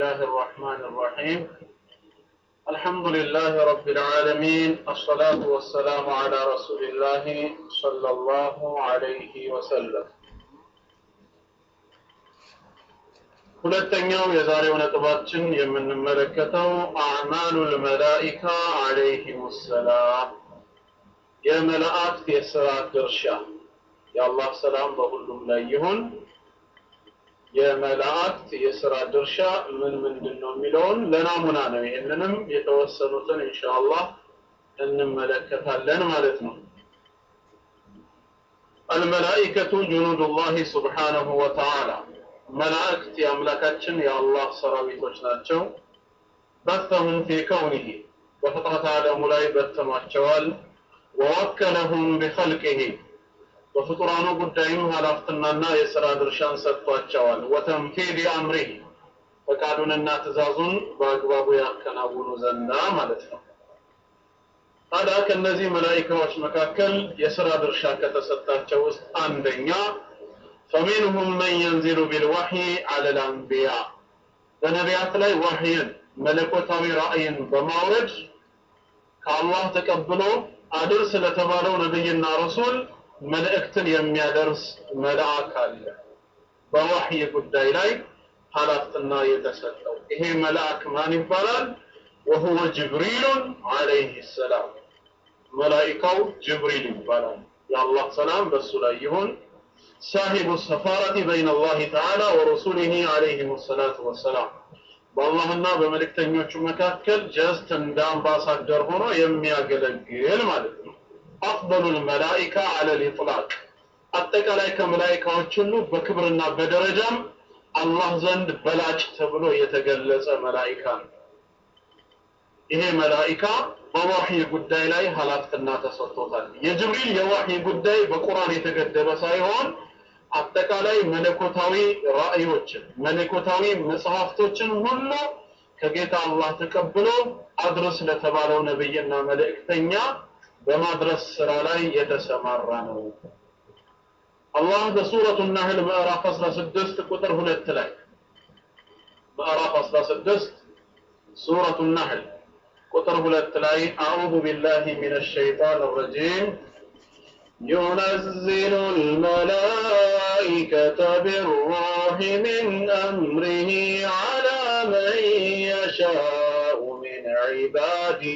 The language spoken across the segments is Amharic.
الله الرحمن الرحيم الحمد لله رب العالمين الصلاة والسلام على رسول الله صلى الله عليه وسلم ሁለተኛው የዛሬው ነጥባችን የምንመለከተው አዕማሉል መላኢካ አለይሂም ሰላም የመላእክት የሥራ ድርሻ የአላህ ሰላም በሁሉም ላይ ይሁን የመላእክት የሥራ ድርሻ ምን ምንድን ነው የሚለውን ለናሙና ነው ይህንንም የተወሰኑትን ኢንሻአላህ እንመለከታለን ማለት ነው الملائكة جنود الله سبحانه وتعالى መላእክት የአምላካችን የአላህ ሰራዊቶች ናቸው በተሁም ፊ ከውኒሂ በፍጥረት ዓለሙ ላይ በተኗቸዋል ወወከለሁም ቢኸልቅሂ በፍጡራኑ ጉዳይም ኃላፍትናና የሥራ ድርሻን ሰጥቷቸዋል ወተንፊድ አምሪህ ፈቃዱንና ትእዛዙን በአግባቡ ያከናውኑ ዘንዳ ማለት ነው ታዲያ ከእነዚህ መላኢካዎች መካከል የሥራ ድርሻ ከተሰጣቸው ውስጥ አንደኛ فمنهم من ينزل بالوحي على الأنبياء በነቢያት ላይ ዋህይን መለኮታዊ ራእይን በማውረድ ከአላህ ተቀብሎ አድር ስለተባለው ነቢይና ረሱል መልእክትን የሚያደርስ መልአክ አለ በዋህይ ጉዳይ ላይ ኃላፊነትና የተሰጠው ይሄ መልአክ ማን ይባላል وهو جبريل عليه السلام መላኢካው ጅብሪል ይባላል የአላህ ሰላም በሱ ላይ ይሁን صاحب السفارة بين الله تعالى ورسوله عليهم الصلاة والسلام በአላህና በመልእክተኞቹ መካከል ጀስት እንደ አምባሳደር ሆኖ የሚያገለግል ማለት ነው አፍضل الملائكة على الإطلاق አጠቃላይ ከመላኢካዎች ሁሉ በክብርና በደረጃም አላህ ዘንድ በላጭ ተብሎ የተገለጸ መላኢካ ነው ይሄ መላኢካ በዋህይ ጉዳይ ላይ ኃላፊነትና ተሰጥቶታል የጅብሪል የዋህይ ጉዳይ በቁርአን የተገደበ ሳይሆን አጠቃላይ መለኮታዊ ራእዮችን መለኮታዊ መጽሐፍቶችን ሁሉ ከጌታ አላህ ተቀብሎ አድርስ ለተባለው ነብይና መልእክተኛ በማድረስ ስራ ላይ የተሰማራ ነው አላህ በሱረቱ ናህል ምዕራፍ 16 ቁጥር 2 ላይ ምዕራፍ 16 ሱረቱ ናህል ቁጥር 2 ላይ አዑዙ ቢላሂ ሚነ ሸይጣን ረጂም ينزل الملائكة بالروح من أمره على من يشاء من عباده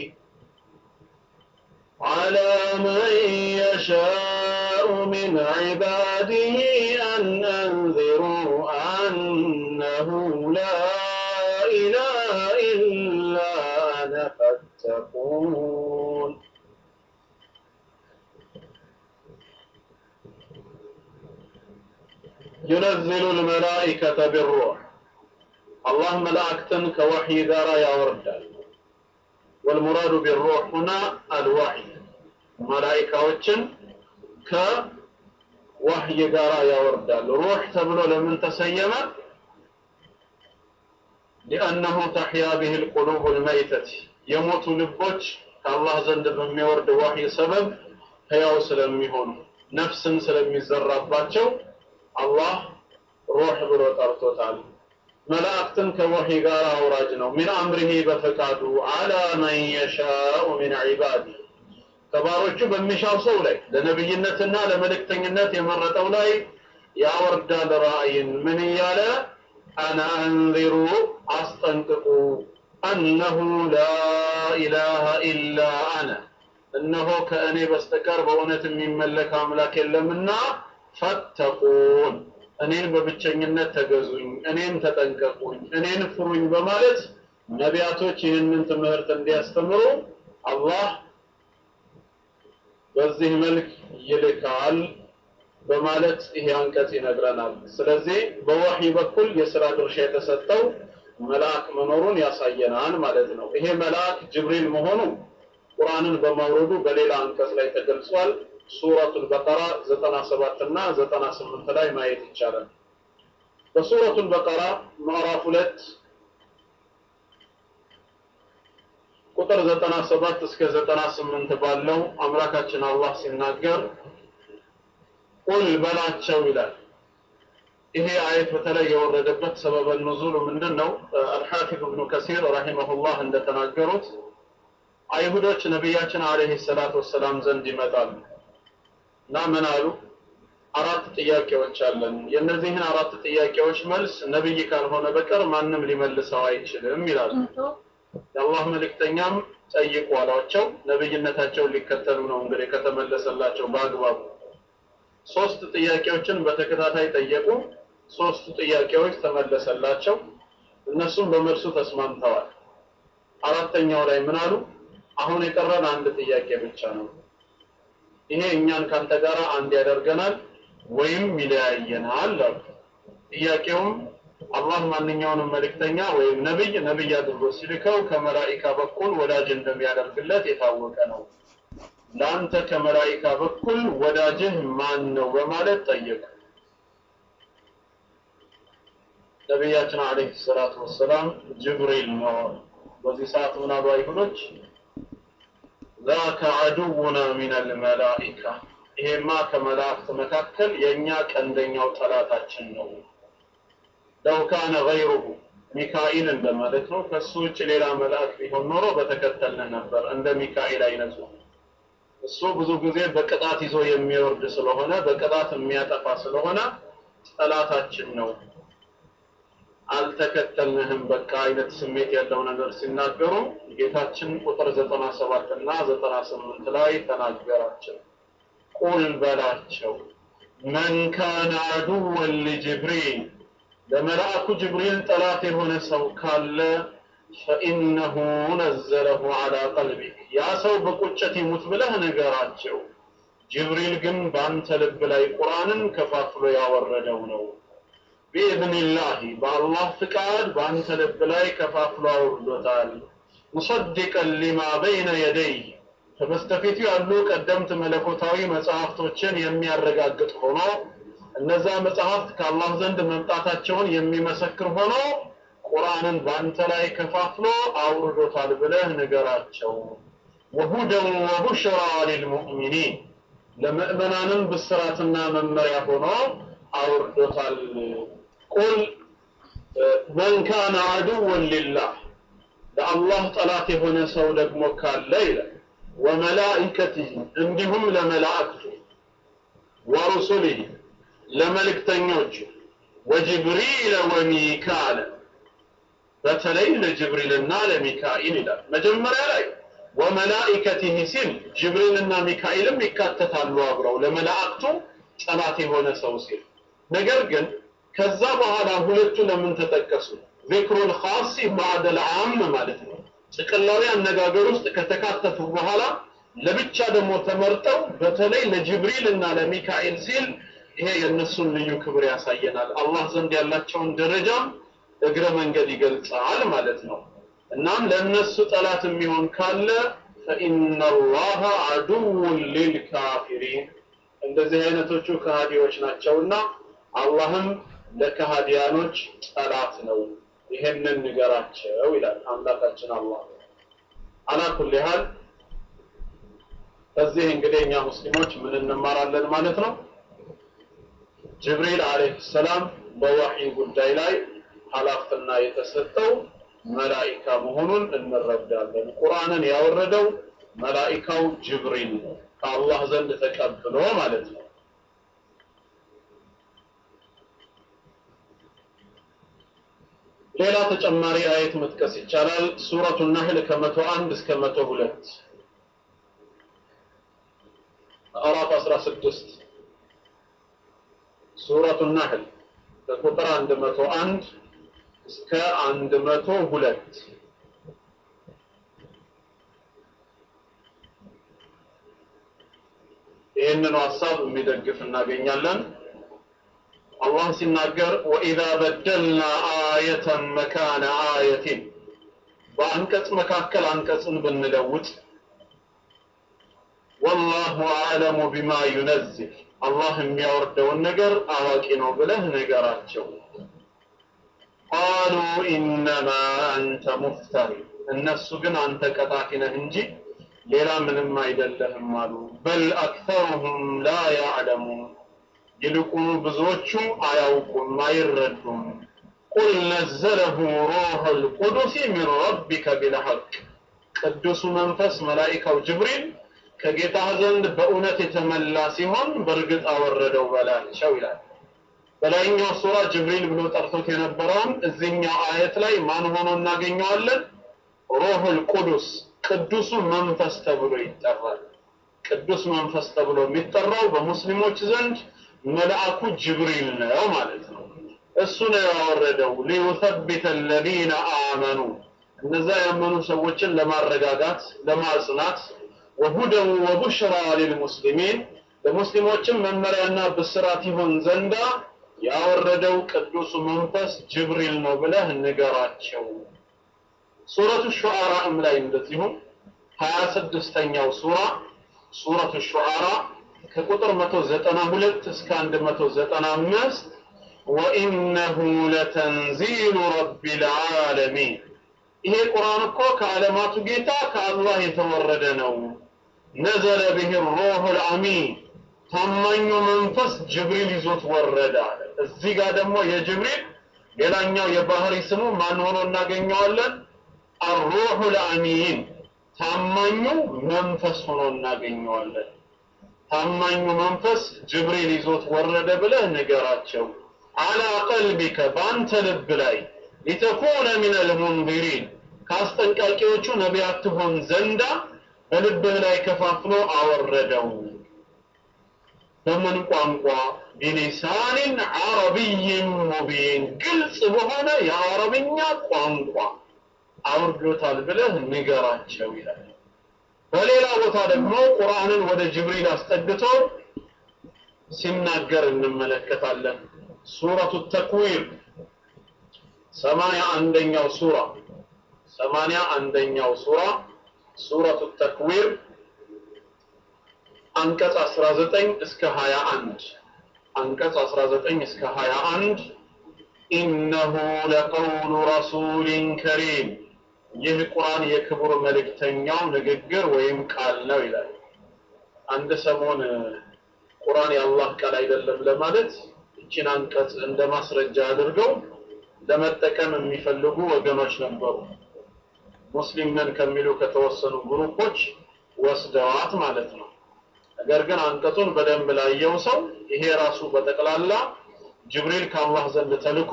على من يشاء من عباده أن أنذروا أنه لا إله إلا أنا فاتقون ينزل الملائكة بالروح الله ملائكة كوحي دار يورد والمراد بالروح هنا الوحي ملائكة وجن كوحي دار يورد روح تبلو لمن تسيم لأنه تحيا به القلوب الميتة يموت لبوش كالله زند بميورد وحي سبب هياو سلمي هون نفس سلمي زراباتشو አላህ ሩህ ብሎ ጠርቶታል መላእክትን ከወህይ ጋር አውራጅ ነው ሚን አምሪሂ በፈቃዱ አላ መን የሻኡ ሚን ዒባዲ ከባሮቹ በሚሻው ሰው ላይ ለነብይነትና ለመልእክተኝነት የመረጠው ላይ ያወርዳል ራእይን ምን እያለ አነ አንዚሩ አስጠንቅቁ አነሁ ላ ኢላሃ ኢላ አነ እነሆ ከእኔ በስተቀር በእውነት የሚመለክ አምላክ የለምና ፈተቁን እኔን በብቸኝነት ተገዙኝ እኔን ተጠንቀቁኝ እኔን ፍሩኝ በማለት ነቢያቶች ይህንን ትምህርት እንዲያስተምሩ አላህ በዚህ መልክ ይልካል በማለት ይሄ አንቀጽ ይነግረናል ስለዚህ በወህይ በኩል የሥራ ድርሻ የተሰጠው መልአክ መኖሩን ያሳየናል ማለት ነው ይሄ መልአክ ጅብሪል መሆኑ ቁርአንን በማውረዱ በሌላ አንቀጽ ላይ ተገልጿል ሱረቱል በቀራ 97 እና 98 ላይ ማየት ይቻላል በሱረቱል በቀራ ምዕራፍ 2 ቁጥር 97 እስከ 98 ባለው አምላካችን አላህ ሲናገር ቁል በላቸው ይላል ይሄ አየት በተለይ የወረደበት ሰበበ ኑዙሉ ምንድን ነው? አልሐፊዝ እብኑ ከሲር ረሂመሁላህ እንደተናገሩት አይሁዶች ነቢያችን አለይሂ ሰላቱ ወሰላም ዘንድ ይመጣሉ እና ምን አሉ? አራት ጥያቄዎች አለን። የእነዚህን አራት ጥያቄዎች መልስ ነብይ ካልሆነ በቀር ማንም ሊመልሰው አይችልም ይላሉ። የአላህ መልእክተኛም ጠይቁ አሏቸው። ነብይነታቸውን ሊከተሉ ነው እንግዲህ ከተመለሰላቸው በአግባቡ ሶስት ጥያቄዎችን በተከታታይ ጠየቁ። ሶስቱ ጥያቄዎች ተመለሰላቸው። እነሱም በመልሱ ተስማምተዋል። አራተኛው ላይ ምን አሉ? አሁን የቀረን አንድ ጥያቄ ብቻ ነው። ይሄ እኛን ካንተ ጋር አንድ ያደርገናል ወይም ይለያየናል አሉ። ጥያቄውም አላህ ማንኛውንም መልእክተኛ ወይም ነብይ ነብይ አድርጎ ሲልከው ከመላኢካ በኩል ወዳጅ እንደሚያደርግለት የታወቀ ነው። ለአንተ ከመላኢካ በኩል ወዳጅህ ማን ነው በማለት ጠየቁ። ነቢያችን አለይሂ ሰላቱ ወሰላም ጅብሪል ነው። በዚህ ሰዓት ምን አሉ አይሁዶች? ዛከ አዱውና ሚነል መላኢካ፣ ይሄማ ከመላእክት መካከል የእኛ ቀንደኛው ጠላታችን ነው። ለው ካነ ገይሩሁ ሚካኤል እንደማለት ነው። ከሱ ውጭ ሌላ መልአክ ቢሆን ኖሮ በተከተልንህ ነበር፣ እንደ ሚካኤል አይነቱ እሱ ብዙ ጊዜ በቅጣት ይዞ የሚወርድ ስለሆነ በቅጣት የሚያጠፋ ስለሆነ ጠላታችን ነው። አልተከተልንህም በቃ አይነት ስሜት ያለው ነገር ሲናገሩ ጌታችን ቁጥር ዘጠና ሰባት እና ዘጠና ስምንት ላይ ተናገራቸው። ቁል በላቸው መን ካነ አዱወን ሊጅብሪል ለመልአኩ ጅብሪል ጠላት የሆነ ሰው ካለ ፈኢነሁ ነዘለሁ ዐላ ቀልቢክ ያ ሰው በቁጭት ይሙት ብለህ ንገራቸው። ጅብሪል ግን በአንተ ልብ ላይ ቁርአንን ከፋፍሎ ያወረደው ነው። ቢኢዝኒላሂ በአላህ ፍቃድ በአንተ ልብ ላይ ከፋፍሎ አውርዶታል። ሙሰዲቀን ሊማ በይነ የደይህ ከበስተፊቱ ያሉ ቀደምት መለኮታዊ መጽሐፍቶችን የሚያረጋግጥ ሆኖ እነዛ መጽሐፍት ከአላህ ዘንድ መምጣታቸውን የሚመሰክር ሆኖ ቁርአንን በአንተ ላይ ከፋፍሎ አውርዶታል ብለህ ንገራቸው። ወሁደን ወቡሽራ ሊልሙእሚኒን ለምእመናንም ብስራትና መመሪያ ሆኖ አውርዶታል። ቁል መን ካነ አድወን ሊላህ ለአላህ ጠላት የሆነ ሰው ደግሞ ካለ ይላል ወመላኢከቲህ እንዲሁም ለመላእክቱ ወሩሱሊህ ለመልእክተኞቹ ወጅብሪል ወሚካኤል በተለይ ለጅብሪልና ለሚካኤል ይላል። መጀመሪያ ላይ ወመላኢከቲህ ሲል ጅብሪልና ሚካኤልም ይካተታሉ አብረው ለመላእክቱ ጠላት የሆነ ሰው ሲል። ነገር ግን ከዛ በኋላ ሁለቱ ለምን ተጠቀሱ? ዚክሩል ኻስ ባዕደል ዓም ማለት ነው። ጥቅላዊ አነጋገር ውስጥ ከተካተቱ በኋላ ለብቻ ደግሞ ተመርጠው በተለይ ለጅብሪል እና ለሚካኤል ሲል ይሄ የእነሱን ልዩ ክብር ያሳየናል። አላህ ዘንድ ያላቸውን ደረጃም እግረ መንገድ ይገልጻል ማለት ነው። እናም ለእነሱ ጠላት የሚሆን ካለ ፈኢነ ላሀ አዱውን ሊልካፊሪን እንደዚህ አይነቶቹ ከሃዲዎች ናቸውና አላህም ለከሃዲያኖች ጠላት ነው። ይሄንን ንገራቸው ይላል አምላካችን አላህ። አላ ኩሊ ሃል ከዚህ እንግዲህ እኛ ሙስሊሞች ምን እንማራለን ማለት ነው? ጅብሪል አለይሂ ሰላም በወህይ ጉዳይ ላይ ኃላፊና የተሰጠው መላኢካ መሆኑን እንረዳለን። ቁርአንን ያወረደው መላኢካው ጅብሪል ነው፣ ከአላህ ዘንድ ተቀብሎ ማለት ነው። ሌላ ተጨማሪ አየት መጥቀስ ይቻላል። ሱረቱ ነህል ከመቶ አንድ እስከ መቶ ሁለት ምዕራፍ 16 ሱረቱ ነህል ከቁጥር 101 እስከ 102 ይህንኑ ሀሳብ የሚደግፍ እናገኛለን። አላህ ሲናገር ወኢዛ በደልና አየተን መካነ አየቲን በአንቀጽ መካከል አንቀጽን ብንለውጥ ወላሁ አዕለሙ ቢማ ዩነዝል አላህ የሚያወርደውን ነገር አዋቂ ነው ብለህ ንገራቸው። ቃሉ ኢነማ አንተ ሙፍተሪ እነሱ ግን አንተ ቀጣፊ ነህ እንጂ ሌላ ምንም አይደለህም አሉ። በል አክተሩሁም ላ ያዕለሙን ይልቁኑ ብዙዎቹ አያውቁም፣ አይረዱም። ቁል ነዘለሁ ሩሑል ቁዱስ ሚን ረቢከ ቢልሐቅ ቅዱሱ መንፈስ መላኢካው ጅብሪል ከጌታህ ዘንድ በእውነት የተመላ ሲሆን በእርግጥ አወረደው በላቸው ይላል። በላይኛው ሱራ ጅብሪል ብሎ ጠርቶት የነበረውን እዚህኛው አየት ላይ ማን ሆኖ እናገኘዋለን? ሩሑል ቁዱስ ቅዱሱ መንፈስ ተብሎ ይጠራል። ቅዱስ መንፈስ ተብሎ የሚጠራው በሙስሊሞች ዘንድ መልአኩ ጅብሪል ነው ማለት ነው። እሱ ነው ያወረደው ሊዩሰቢተ አለዚነ አመኑ እነዛ ያመኑ ሰዎችን ለማረጋጋት ለማጽናት፣ ወሁደን ወቡሽራ ሊልሙስሊሚን ለሙስሊሞችም መመሪያና ብስራት ይሆን ዘንዳ ያወረደው ቅዱሱ መንፈስ ጅብሪል ነው ብለህ ንገራቸው። ሱረቱ ሹዓራም ላይ እንደዚሁም ሀያ ስድስተኛው ሱራ ሱረቱ ሹዓራ ከቁጥር 192 እስከ 195 ወኢነሁ ለተንዚሉ ረቢል ዓለሚን ይሄ ቁርአን እኮ ከዓለማቱ ጌታ ከአላህ የተወረደ ነው። ነዘለ ብህ ሩሑል አሚን ታማኙ መንፈስ ጅብሪል ይዞት ወረደ አለ። እዚህ ጋር ደግሞ የጅብሪል ሌላኛው የባህሪ ስሙ ማን ሆኖ እናገኘዋለን? አሩሑል አሚን ታማኙ መንፈስ ሆኖ እናገኘዋለን። ታማኙ መንፈስ ጅብሪል ይዞት ወረደ ብለህ ንገራቸው። አላ ቀልቢከ በአንተ ልብ ላይ ሊተኩነ ሚነል ሙንዚሪን ከአስጠንቃቂዎቹ ነቢያት ትሆን ዘንዳ በልብህ ላይ ከፋፍሎ አወረደው። በምን ቋንቋ? ቢሊሳኒን ዓረቢይን ሙቢን ግልጽ በሆነ የአረብኛ ቋንቋ አውርዶታል ብለህ ንገራቸው ይላል። በሌላ ቦታ ደግሞ ቁርአንን ወደ ጅብሪል አስጠግቶ ሲናገር እንመለከታለን። ሱረቱ ተክዊር ሰማንያ አንደኛው ሱራ ሰማንያ አንደኛው ሱራ ሱረቱ ተክዊር አንቀጽ 19 እስከ 21 አንቀጽ 19 እስከ 21 ኢነሁ ለቀውሉ ረሱሊን ከሪም ይህ ቁርአን የክቡር መልእክተኛው ንግግር ወይም ቃል ነው ይላል። አንድ ሰሞን ቁርአን የአላህ ቃል አይደለም ለማለት እቺን አንቀጽ እንደ ማስረጃ አድርገው ለመጠቀም የሚፈልጉ ወገኖች ነበሩ። ሙስሊም ነን ከሚሉ ከተወሰኑ ግሩፖች ወስደዋት ማለት ነው። ነገር ግን አንቀጹን በደንብ ላየው ሰው ይሄ ራሱ በጠቅላላ ጅብሪል ከአላህ ዘንድ ተልኮ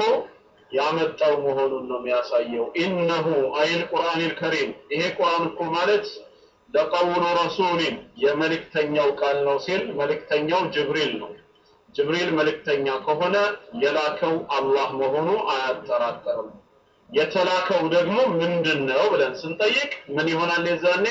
ያመጣው መሆኑን ነው የሚያሳየው። ኢነሁ አይል ቁርአኒል ከሪም ይሄ ቁርአን እኮ ማለት ለቀውሉ ረሱሊን የመልእክተኛው ቃል ነው ሲል መልእክተኛው ጅብሪል ነው። ጅብሪል መልእክተኛ ከሆነ የላከው አላህ መሆኑ አያጠራጠርም። የተላከው ደግሞ ምንድን ነው ብለን ስንጠይቅ ምን ይሆናል? የዛኔ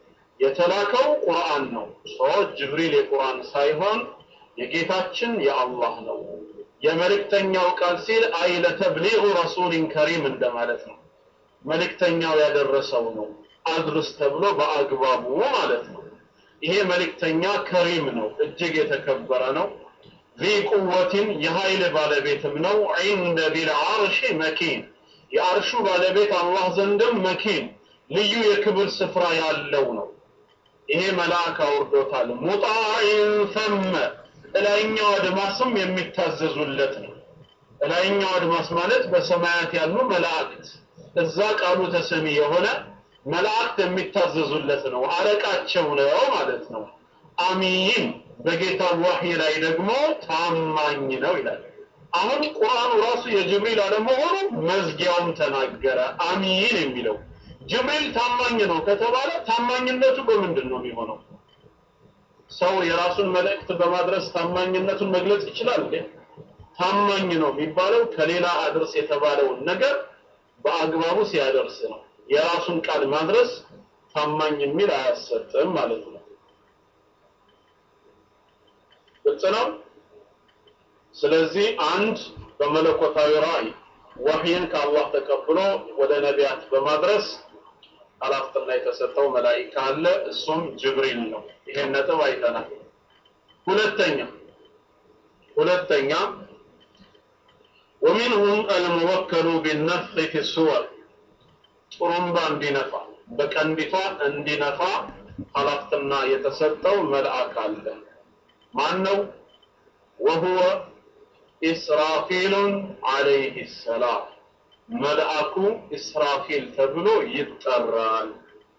የተላከው ቁርአን ነው። ሶ ጅብሪል የቁርአን ሳይሆን የጌታችን የአላህ ነው። የመልእክተኛው ቃል ሲል አይ ለተብሊغ ረሱሊን ከሪም እንደማለት ነው። መልእክተኛው ያደረሰው ነው አድርስ ተብሎ በአግባቡ ማለት ነው። ይሄ መልእክተኛ ከሪም ነው፣ እጅግ የተከበረ ነው። ዚ ቁወትን የኃይል ባለቤትም ነው። ዒንደ ዚል ዓርሽ መኪን የአርሹ ባለቤት አላህ ዘንድም መኪን ልዩ የክብር ስፍራ ያለው ነው። ይሄ መልአክ አውርዶታል። ሙጣዒን ሰመ እላይኛው አድማስም የሚታዘዙለት ነው። እላይኛው አድማስ ማለት በሰማያት ያሉ መላእክት እዛ ቃሉ ተሰሚ የሆነ መላእክት የሚታዘዙለት ነው። አለቃቸው ነው ማለት ነው። አሚን በጌታ ዋህይ ላይ ደግሞ ታማኝ ነው ይላል። አሁን ቁርአኑ ራሱ የጅብሪል አለመሆኑ መዝጊያውም ተናገረ። አሚን የሚለው ጅብሪል ታማኝ ነው ከተባለ ታማኝነቱ በምንድን ነው የሚሆነው? ሰው የራሱን መልእክት በማድረስ ታማኝነቱን መግለጽ ይችላል እንዴ? ታማኝ ነው የሚባለው ከሌላ አድርስ የተባለውን ነገር በአግባቡ ሲያደርስ ነው። የራሱን ቃል ማድረስ ታማኝ የሚል አያሰጥም ማለት ነው። ግልጽ ነው። ስለዚህ አንድ በመለኮታዊ ራእይ ወህይን ከአላህ ተቀብሎ ወደ ነቢያት በማድረስ ኃላፊነት የተሰጠው መላኢካ አለ። እሱም ጅብሪል ነው። ይሄን ነጥብ አይተናል። ሁለተኛ ሁለተኛ ወሚንሁም አልሙወከሉ ቢነፍኺ ፊ ሱወር ጥሩምባ እንዲነፋ በቀንዲቷ እንዲነፋ ኃላፊነት የተሰጠው መልአክ አለ። ማን ነው? ወሁወ ኢስራፊሉን ዓለይህ ሰላም መልአኩ ኢስራፊል ተብሎ ይጠራል።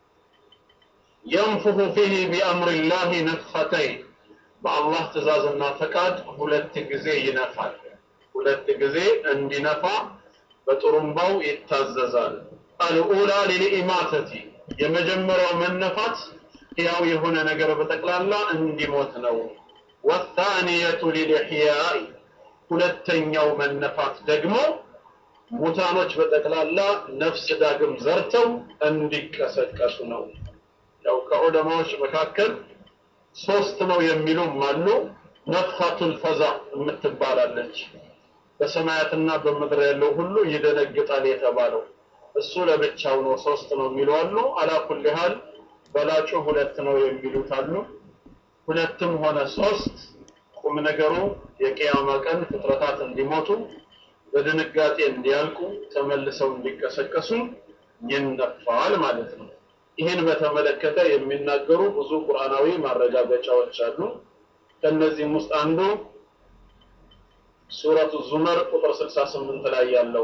የንፉሁ ፊህ ቢአምሪላህ ነፍኸተይን በአላህ ትእዛዝና ፈቃድ ሁለት ጊዜ ይነፋል። ሁለት ጊዜ እንዲነፋ በጥሩምባው ይታዘዛል። አልኡላ ሊልኢማተቲ የመጀመሪያው መነፋት ሕያው የሆነ ነገር በጠቅላላ እንዲሞት ነው። ወታንየቱ ሊልሕያኢ ሁለተኛው መነፋት ደግሞ ሙታኖች በጠቅላላ ነፍስ ዳግም ዘርተው እንዲቀሰቀሱ ነው። ያው ከዑለማዎች መካከል ሶስት ነው የሚሉም አሉ። ነፍኻቱል ፈዛ የምትባላለች በሰማያትና በምድር ያለው ሁሉ ይደነግጣል የተባለው እሱ ለብቻው ነው። ሶስት ነው የሚሉ አሉ። አላኩል ያህል በላጩ ሁለት ነው የሚሉት አሉ። ሁለትም ሆነ ሶስት ቁም ነገሩ የቅያማ ቀን ፍጥረታት እንዲሞቱ በድንጋጤ እንዲያልቁ ተመልሰው እንዲቀሰቀሱ ይነፋል ማለት ነው። ይህን በተመለከተ የሚናገሩ ብዙ ቁርአናዊ ማረጋገጫዎች አሉ። ከነዚህም ውስጥ አንዱ ሱረቱ ዙመር ቁጥር 68 ላይ ያለው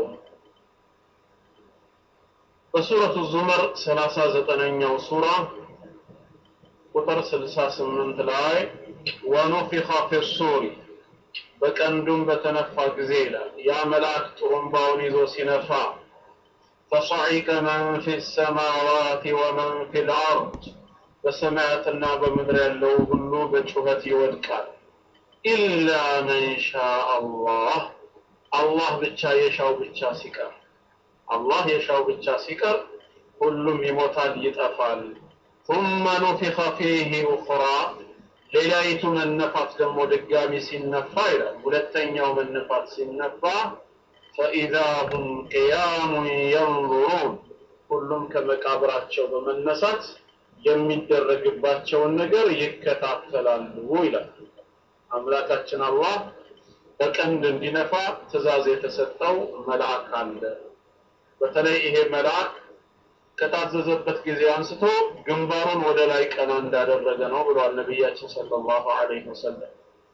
በሱረቱ ዙመር 39ኛው ሱራ ቁጥር 68 ላይ ወኑፊኸ ፊሱሪ በቀንዱም በተነፋ ጊዜ ይላል ያ መልአክ ጥሩምባውን ይዞ ሲነፋ ፈሰዒቀ መን ፊ ሰማዋት ወመን ፊ ልአርድ በሰማያትና በምድር ያለው ሁሉ በጩኸት ይወድቃል። ኢላ መን ሻ አላህ አላህ ብቻ የሻው ብቻ ሲቀር አላህ የሻው ብቻ ሲቀር ሁሉም ይሞታል፣ ይጠፋል። ثم نفخ فيه أخرى ሌላይቱ መነፋት ደግሞ ድጋሚ ሲነፋ ይላል ሁለተኛው መነፋት ሲነፋ ፈኢዛ ሁም ቅያሙን የንظሩን ሁሉም ከመቃብራቸው በመነሳት የሚደረግባቸውን ነገር ይከታተላሉ ይላል። አምላካችን አላህ በቀንድ እንዲነፋ ትእዛዝ የተሰጠው መልአክ አለ። በተለይ ይሄ መልአክ ከታዘዘበት ጊዜ አንስቶ ግንባሩን ወደ ላይ ቀና እንዳደረገ ነው ብሏል ነቢያችን ሰለላሁ ዐለይሂ ወሰለም።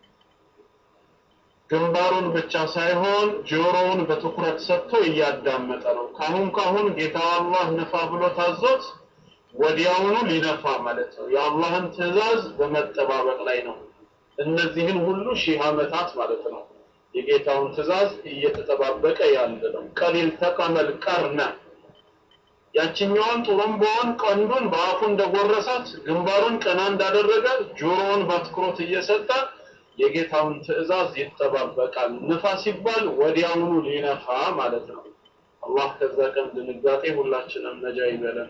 ግንባሩን ብቻ ሳይሆን ጆሮውን በትኩረት ሰጥቶ እያዳመጠ ነው። ካሁን ካሁን ጌታ አላህ ንፋ ብሎ ታዞት ወዲያውኑ ሊነፋ ማለት ነው። የአላህን ትእዛዝ በመጠባበቅ ላይ ነው። እነዚህን ሁሉ ሺህ ዓመታት ማለት ነው የጌታውን ትእዛዝ እየተጠባበቀ ያለ ነው። ቀሊል ተቀመል ቀርነ ያችኛዋን ጥሩምባዋን ቀንዱን በአፉ እንደጎረሳት ግንባሩን ቀና እንዳደረገ ጆሮውን በአትኩሮት እየሰጠ የጌታውን ትእዛዝ ይጠባበቃል። ንፋ ሲባል ወዲያውኑ ሊነፋ ማለት ነው። አላህ ከዛ ቀን ድንጋጤ ሁላችንም ነጃ ይበለን።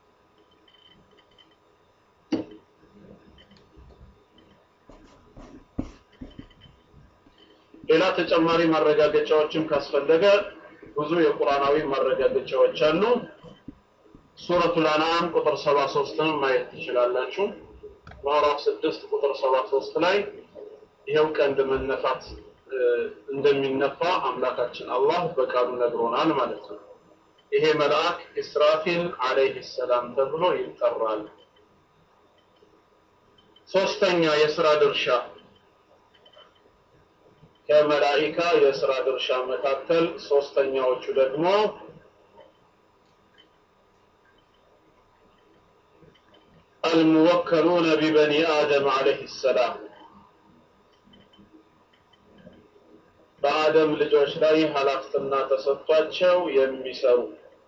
ሌላ ተጨማሪ ማረጋገጫዎችም ካስፈለገ ብዙ የቁርአናዊ ማረጋገጫዎች አሉ። ሱረቱል አንዓም ቁጥር 73ን ማየት ትችላላችሁ። ምዕራፍ 6 ቁጥር 73 ላይ ይኸው ቀንድ መነፋት እንደሚነፋ አምላካችን አላህ በቃሉ ነግሮናል ማለት ነው። ይሄ መልአክ ኢስራፊል አለይሂ ሰላም ተብሎ ይጠራል። ሶስተኛ የስራ ድርሻ ከመላኢካ የስራ ድርሻ መካከል ሶስተኛዎቹ ደግሞ አልሙወከሉነ ቢበኒ አደም አለይሂ ሰላም በአደም ልጆች ላይ ኃላፊነትና ተሰጥቷቸው የሚሰሩ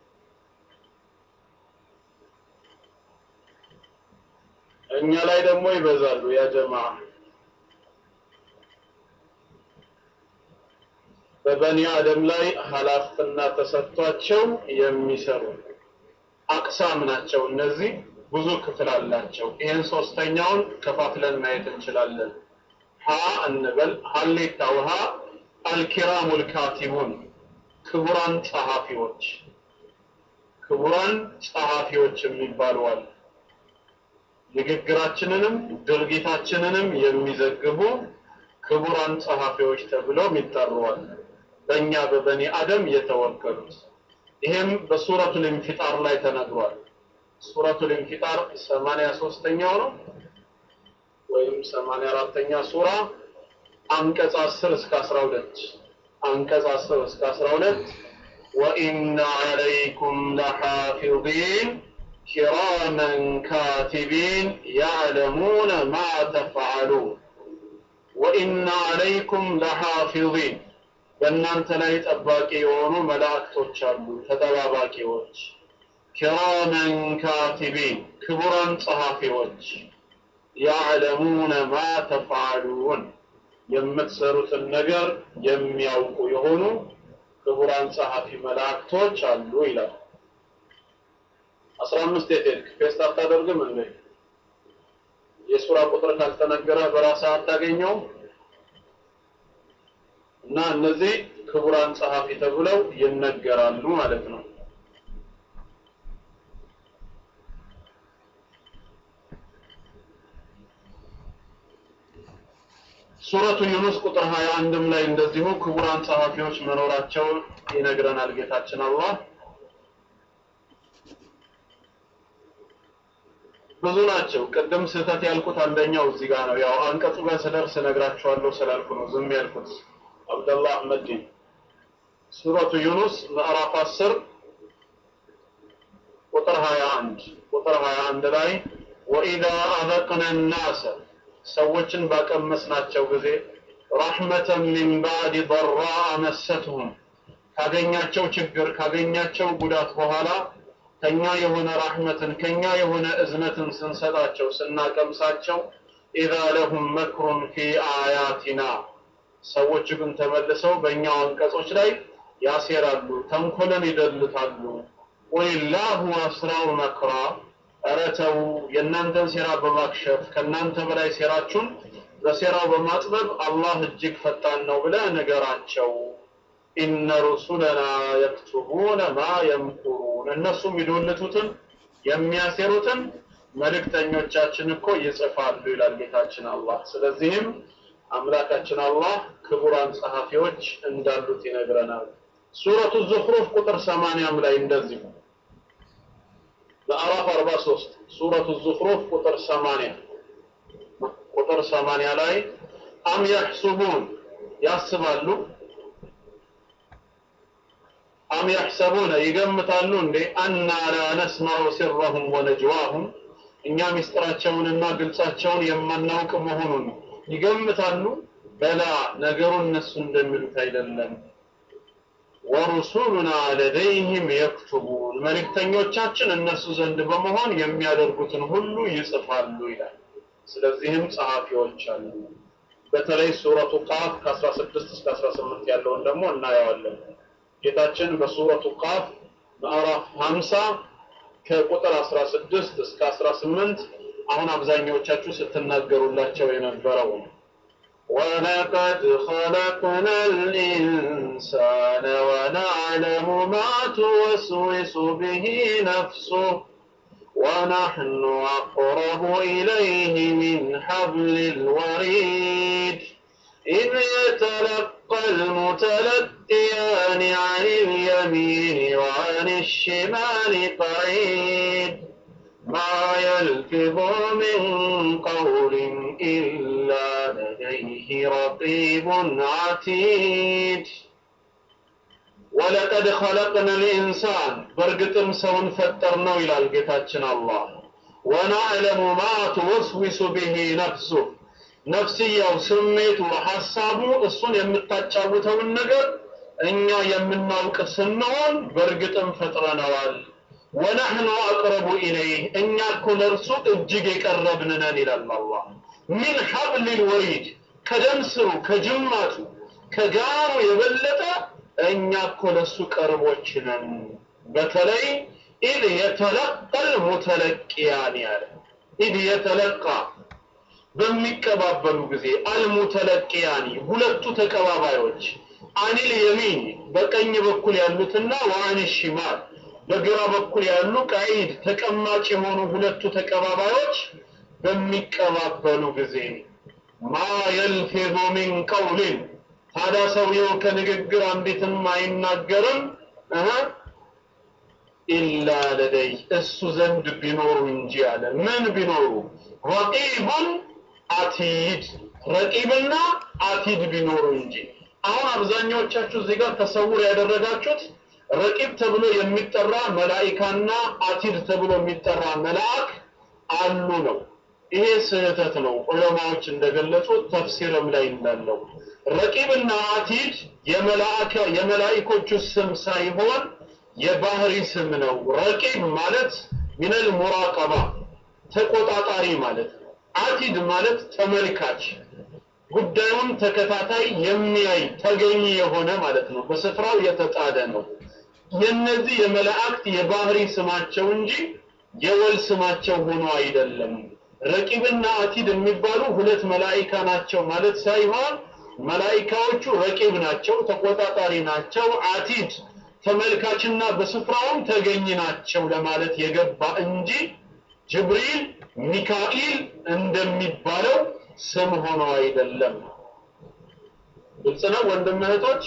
እኛ ላይ ደግሞ ይበዛሉ ያ ጀማዓ በበኒ አደም ላይ ኃላፊነትና ተሰጥቷቸው የሚሰሩ አቅሳም ናቸው። እነዚህ ብዙ ክፍል አላቸው። ይህን ሶስተኛውን ከፋፍለን ማየት እንችላለን። ሀ እንበል ሀሌታ ውሃ አልኪራሙል ካቲቡን ክቡራን ጸሐፊዎች ክቡራን ጸሐፊዎች የሚባሉ አሉ። ንግግራችንንም ድርጊታችንንም የሚዘግቡ ክቡራን ጸሐፊዎች ተብለው ይጠሩዋል። በእኛ በበኒ አደም የተወከሉት ይሄም በሱረቱል ኢንፊጣር ላይ ተነግሯል። ሱረቱል ኢንፊጣር 83ኛው ነው ወይም 84ኛ ሱራ አንቀጽ 10 እስከ 12 አንቀጽ 10 እስከ 12 ወኢነ ዐለይኩም ለሓፊዚን ኪራመን ካቲቢን ያዕለሙነ ማ ተፍዐሉን ወኢነ ዐለይኩም ለሓፊዚን በእናንተ ላይ ጠባቂ የሆኑ መላእክቶች አሉ ተጠባባቂዎች ኪራመን ካቲቢን ክቡራን ጸሐፊዎች ያዕለሙነ ማ ተፍዐሉን የምትሰሩትን ነገር የሚያውቁ የሆኑ ክቡራን ጸሐፊ መላእክቶች አሉ ይላል። አስራ አምስት የት ሄድክ? ፔስት አታደርግም እንዴ? የሱራ ቁጥር ካልተነገረ በራስህ አታገኘውም? እና እነዚህ ክቡራን ጸሐፊ ተብለው ይነገራሉ ማለት ነው። ሱረቱ ዩኑስ ቁጥር 21ም ላይ እንደዚሁ ክቡራን ጸሐፊዎች መኖራቸው ይነግረናል ጌታችን አላህ። ብዙ ናቸው። ቅድም ስህተት ያልኩት አንደኛው እዚህ ጋር ነው። ያው አንቀጹ ጋር ስደርስ እነግራችኋለሁ ስላልኩ ነው ዝም ያልኩት። አብደላህ አህመዲን ሱረቱ ዩኑስ ምዕራፍ 10 ቁጥር 21 ቁጥር 21 ላይ ወኢዛ አዘቅነ ናሰ ሰዎችን ባቀመስናቸው ጊዜ ረሕመተን ሚን ባዕድ ضራ መሰትሁም ካገኛቸው ችግር ካገኛቸው ጉዳት በኋላ ከኛ የሆነ ራህመትን ከኛ የሆነ እዝነትን ስንሰጣቸው ስናቀምሳቸው ኢዛ ለሁም መክሩን ፊ አያቲና ሰዎች ግን ተመልሰው በእኛው አንቀጾች ላይ ያሴራሉ፣ ተንኮልን ይደልታሉ። ወሊላሁ አስራው መክራ ኧረ ተው የእናንተን ሴራ በማክሸፍ ከእናንተ በላይ ሴራችሁን በሴራው በማጥበብ አላህ እጅግ ፈጣን ነው ብለህ ንገራቸው። ኢነ ሩሱለና የክቱቡነ ማ የምኩሩን እነሱ የሚዶልቱትን የሚያሴሩትን መልእክተኞቻችን እኮ ይጽፋሉ ይላል ጌታችን አላህ። ስለዚህም አምላካችን አላህ ክቡራን ጸሐፊዎች እንዳሉት ይነግረናል። ሱረቱ ዙኽሩፍ ቁጥር ሰማንያም ላይ እንደዚሁ ምዕራፍ 43 ሱረቱ ዙኽሩፍ ቁጥር 80 ቁጥር 80 ላይ አም የሕሱቡን ያስባሉ አም የሕሰቡነ ይገምታሉ እንዴ አና ላ ነስማዑ ሲረሁም ወነጅዋሁም እኛ ምስጢራቸውንና ግልጻቸውን የማናውቅ መሆኑን ይገምታሉ በላ ነገሩ እነሱ እንደሚሉት አይደለም ወሩሱሉና ለደይህም የክቱቡን መልእክተኞቻችን እነሱ ዘንድ በመሆን የሚያደርጉትን ሁሉ ይጽፋሉ ይላል። ስለዚህም ጸሐፊዎች አሉ። በተለይ ሱረቱ ቃፍ ከ16 እስከ 18 ያለውን ደግሞ እናየዋለን። ጌታችን በሱረቱ ቃፍ ምዕራፍ 50 ከቁጥር 16 እስከ 18 አሁን አብዛኛዎቻችሁ ስትናገሩላቸው የነበረው ነው። ولقد خلقنا الإنسان ونعلم ما توسوس به نفسه ونحن أقرب إليه من حبل الوريد إذ يتلقى المتلقيان عن اليمين وعن الشمال قعيد ما يلفظ من قول إلا لديه رقيب عتيد ولقد خلقنا الإنسان برقتم سون فترنا إلى القتاتنا الله ونعلم ما توسوس به نفسه ነፍስያው ስሜቱ ሐሳቡ እሱን የምታጫውተውን ነገር እኛ የምናውቅ ስንሆን በእርግጥም ፈጥረነዋል። ወነሕኑ አቅረቡ ኢለይህ እኛ እኮ ለእርሱ እጅግ የቀረብን ነን ይላል አላህ። ሚን ሐብሊል ወሪድ ከደም ስሩ ከጅማቱ ከጋሩ የበለጠ እኛ እኮ ለእሱ ቅርቦች ነን። በተለይ ኢድ የተለቀል ሙተለቂያን ያለ ኢድ የተለቃ በሚቀባበሉ ጊዜ አልሙተለቂያኒ ሁለቱ ተቀባባዮች አኒል የሚን በቀኝ በኩል ያሉትና ወአን ሽማል በግራ በኩል ያሉ ቀዒድ ተቀማጭ የሆኑ ሁለቱ ተቀባባዮች በሚቀባበሉ ጊዜ ማ የልፊዙ ሚን ቀውሊን ታዲያ ሰውየው ከንግግር አንዲትም አይናገርም እህ ኢላ ለደይ እሱ ዘንድ ቢኖሩ እንጂ አለ ምን ቢኖሩ ረቂቡን አቲድ ረቂብና አቲድ ቢኖሩ እንጂ። አሁን አብዛኛዎቻችሁ እዚህ ጋር ተሰውር ያደረጋችሁት ረቂብ ተብሎ የሚጠራ መላኢካና አቲድ ተብሎ የሚጠራ መልአክ አሉ ነው። ይሄ ስህተት ነው። ዑለማዎች እንደገለጹት ተፍሲርም ላይ እንዳለው ረቂብና አቲድ የመላእከ የመላኢኮቹ ስም ሳይሆን የባህሪ ስም ነው። ረቂብ ማለት ሚነል ሙራቀባ ተቆጣጣሪ ማለት ነው። አቲድ ማለት ተመልካች ጉዳዩን ተከታታይ የሚያይ ተገኝ የሆነ ማለት ነው። በስፍራው የተጣደ ነው። የነዚህ የመላእክት የባህሪ ስማቸው እንጂ የወል ስማቸው ሆኖ አይደለም። ረቂብና አቲድ የሚባሉ ሁለት መላኢካ ናቸው ማለት ሳይሆን መላኢካዎቹ ረቂብ ናቸው፣ ተቆጣጣሪ ናቸው። አቲድ ተመልካችና በስፍራውም ተገኝ ናቸው ለማለት የገባ እንጂ ጅብሪል፣ ሚካኤል እንደሚባለው ስም ሆኖ አይደለም። ግልጽ ነው ወንድም እህቶች።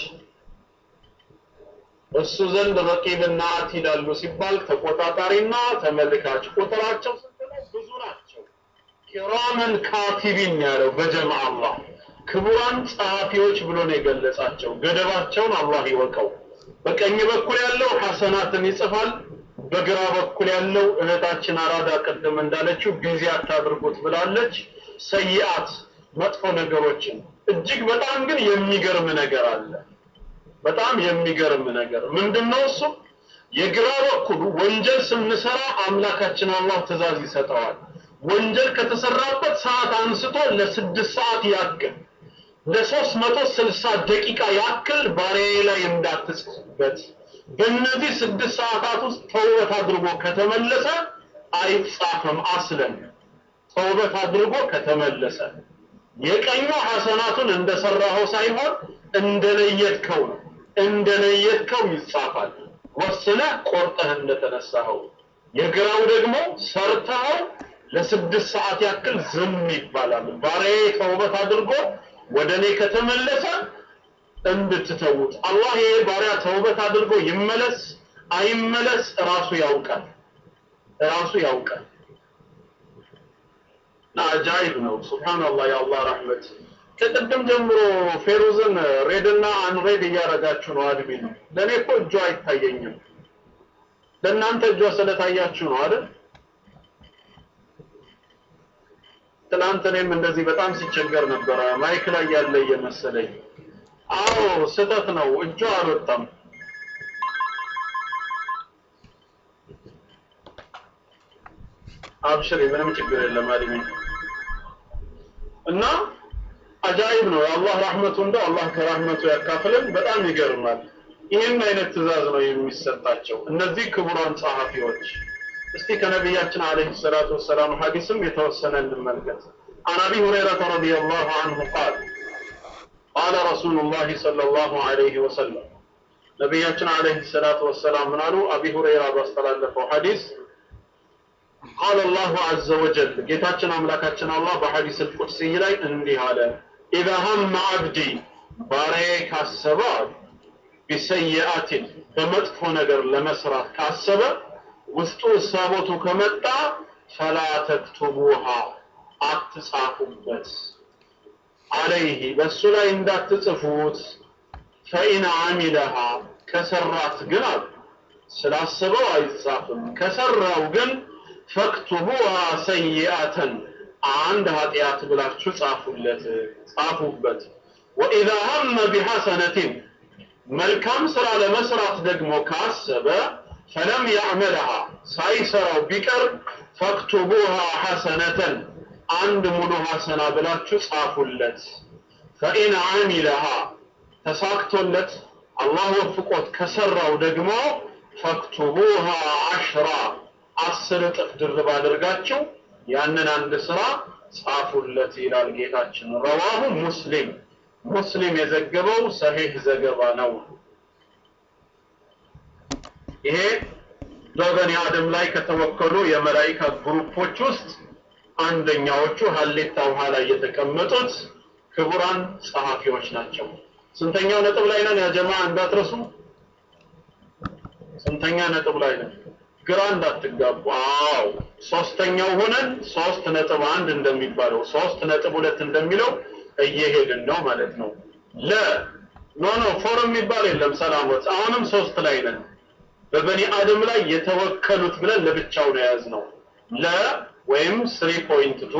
እሱ ዘንድ ረቂብና አቲድ አሉ ሲባል ተቆጣጣሪና ተመልካች ቁጥራቸው ስንት ነው? ብዙ ናቸው። ኪራመን ካቲቢን ያለው በጀምዓ አላህ ክቡራን ጸሐፊዎች ብሎ ነው የገለጻቸው። ገደባቸውን አላህ ይወቀው። በቀኝ በኩል ያለው ሐሰናትን ይጽፋል። በግራ በኩል ያለው እህታችን አራዳ ቅድም እንዳለችው ቢዚ አታድርጉት ብላለች። ሰይአት መጥፎ ነገሮችን እጅግ በጣም ግን የሚገርም ነገር አለ። በጣም የሚገርም ነገር ምንድነው? እሱ የግራ በኩሉ ወንጀል ስንሰራ አምላካችን አላህ ትእዛዝ ይሰጠዋል። ወንጀል ከተሰራበት ሰዓት አንስቶ ለስድስት ሰዓት ያክል ለሶስት መቶ ስልሳ ደቂቃ ያክል ባሪያዬ ላይ እንዳትጽፍበት በእነዚህ ስድስት ሰዓታት ውስጥ ተውበት አድርጎ ከተመለሰ አይጻፍም። አስለን ተውበት አድርጎ ከተመለሰ የቀኙ ሐሰናቱን እንደሰራኸው ሳይሆን እንደለየትከው ነው። እንደለየትከው ይጻፋል። ወስነህ ቆርጠህ እንደተነሳኸው። የግራው ደግሞ ሰርተኸው ለስድስት ሰዓት ያክል ዝም ይባላል። ባሪያዬ ተውበት አድርጎ ወደ እኔ ከተመለሰ እንድትተዉት። አላህ ይሄ ባሪያ ተውበት አድርጎ ይመለስ አይመለስ ራሱ ያውቃል፣ ራሱ ያውቃል። አጃይብ ነው። ሱብሃንአላህ የአላህ ረህመት። ከቅድም ጀምሮ ፌሩዝን ሬድና አንሬድ እያደረጋችሁ ነው። አድሚን ለእኔ እኮ እጇ አይታየኝም። ለእናንተ እጇ ስለታያችሁ ነው አይደል? ትናንት እኔም እንደዚህ በጣም ሲቸገር ነበረ። ማይክ ላይ ያለ እየመሰለኝ። አዎ ስህተት ነው። እጇ አልወጣም። አብሽሪ፣ ምንም ችግር የለም አድሚን እና አጃይብ ነው። የአላህ ረህመቱ እንደው አላህ ከረህመቱ ያካፍልን። በጣም ይገርማል። ይህን አይነት ትእዛዝ ነው የሚሰጣቸው እነዚህ ክቡራን ጸሐፊዎች። እስቲ ከነቢያችን አለይሂ ሰላቱ ወሰላም ሐዲስም የተወሰነ እንመልከት። عن ابي هريره رضي الله عنه قال قال رسول الله صلى الله عليه وسلم ነቢያችን አለይሂ ሰላቱ ወሰላም ምን አሉ? አቢ ሁረይራ ባስተላለፈው ሐዲስ ቃለ አላሁ ዐዘ ወጀል ጌታችን አምላካችን አላህ በሐዲስ አልቁድሲ ላይ እንዲህ አለ ኢዛ ሀመ አብዲ ባሪያዬ ካሰበ ቢሰይአትን በመጥፎ ነገር ለመስራት ካሰበ ውስጡ እሳቦቱ ከመጣ ፈላ ተክቱቡሃ አትጻፉበት አለይህ በእሱ ላይ እንዳትጽፉት ፈኢን አሚለሃ ከሰራት ግን አሉ ስላስበው አይጻፍም ከሰራው ግን ፈክቱቡሃ ሰይአተን አንድ ኃጢአት ብላችሁ ጻፉለት ጻፉበት ወኢዛ ሀመ ቢሐሰነትን መልካም ስራ ለመስራት ደግሞ ካሰበ ፈለም ያዕመልሃ ሳይሰራው ቢቀር ፈክቱቡሃ ሐሰነተን አንድ ሙሉ ሐሰና ብላችሁ ጻፉለት ፈኢን አሚለሃ ተሳክቶለት አላህ ወፍቆት ከሰራው ደግሞ ፈክቱቡሃ አሽራ አስር እጥፍ ድርብ አድርጋችሁ ያንን አንድ ስራ ጻፉለት ይላል ጌታችን። ረዋሁ ሙስሊም ሙስሊም የዘገበው ሰሂህ ዘገባ ነው። ይሄ በበኒ አደም ላይ ከተወከሉ የመላኢካ ግሩፖች ውስጥ አንደኛዎቹ ሀሌታ ውሃ ላይ የተቀመጡት ክቡራን ጸሐፊዎች ናቸው። ስንተኛው ነጥብ ላይ ነን? ያ ጀማ እንዳትረሱ። ስንተኛ ነጥብ ላይ ነን? ግራ እንዳትጋቡ። አዎ ሶስተኛው ሆነን ሶስት ነጥብ አንድ እንደሚባለው ሶስት ነጥብ ሁለት እንደሚለው እየሄድን ነው ማለት ነው። ለ ኖ ኖ ፎር የሚባል የለም ሰላሞት አሁንም ሶስት ላይ ነን። በበኒ አደም ላይ የተወከሉት ብለን ለብቻው ነው የያዝነው። ለ ወይም ስሪ ፖይንት ቱ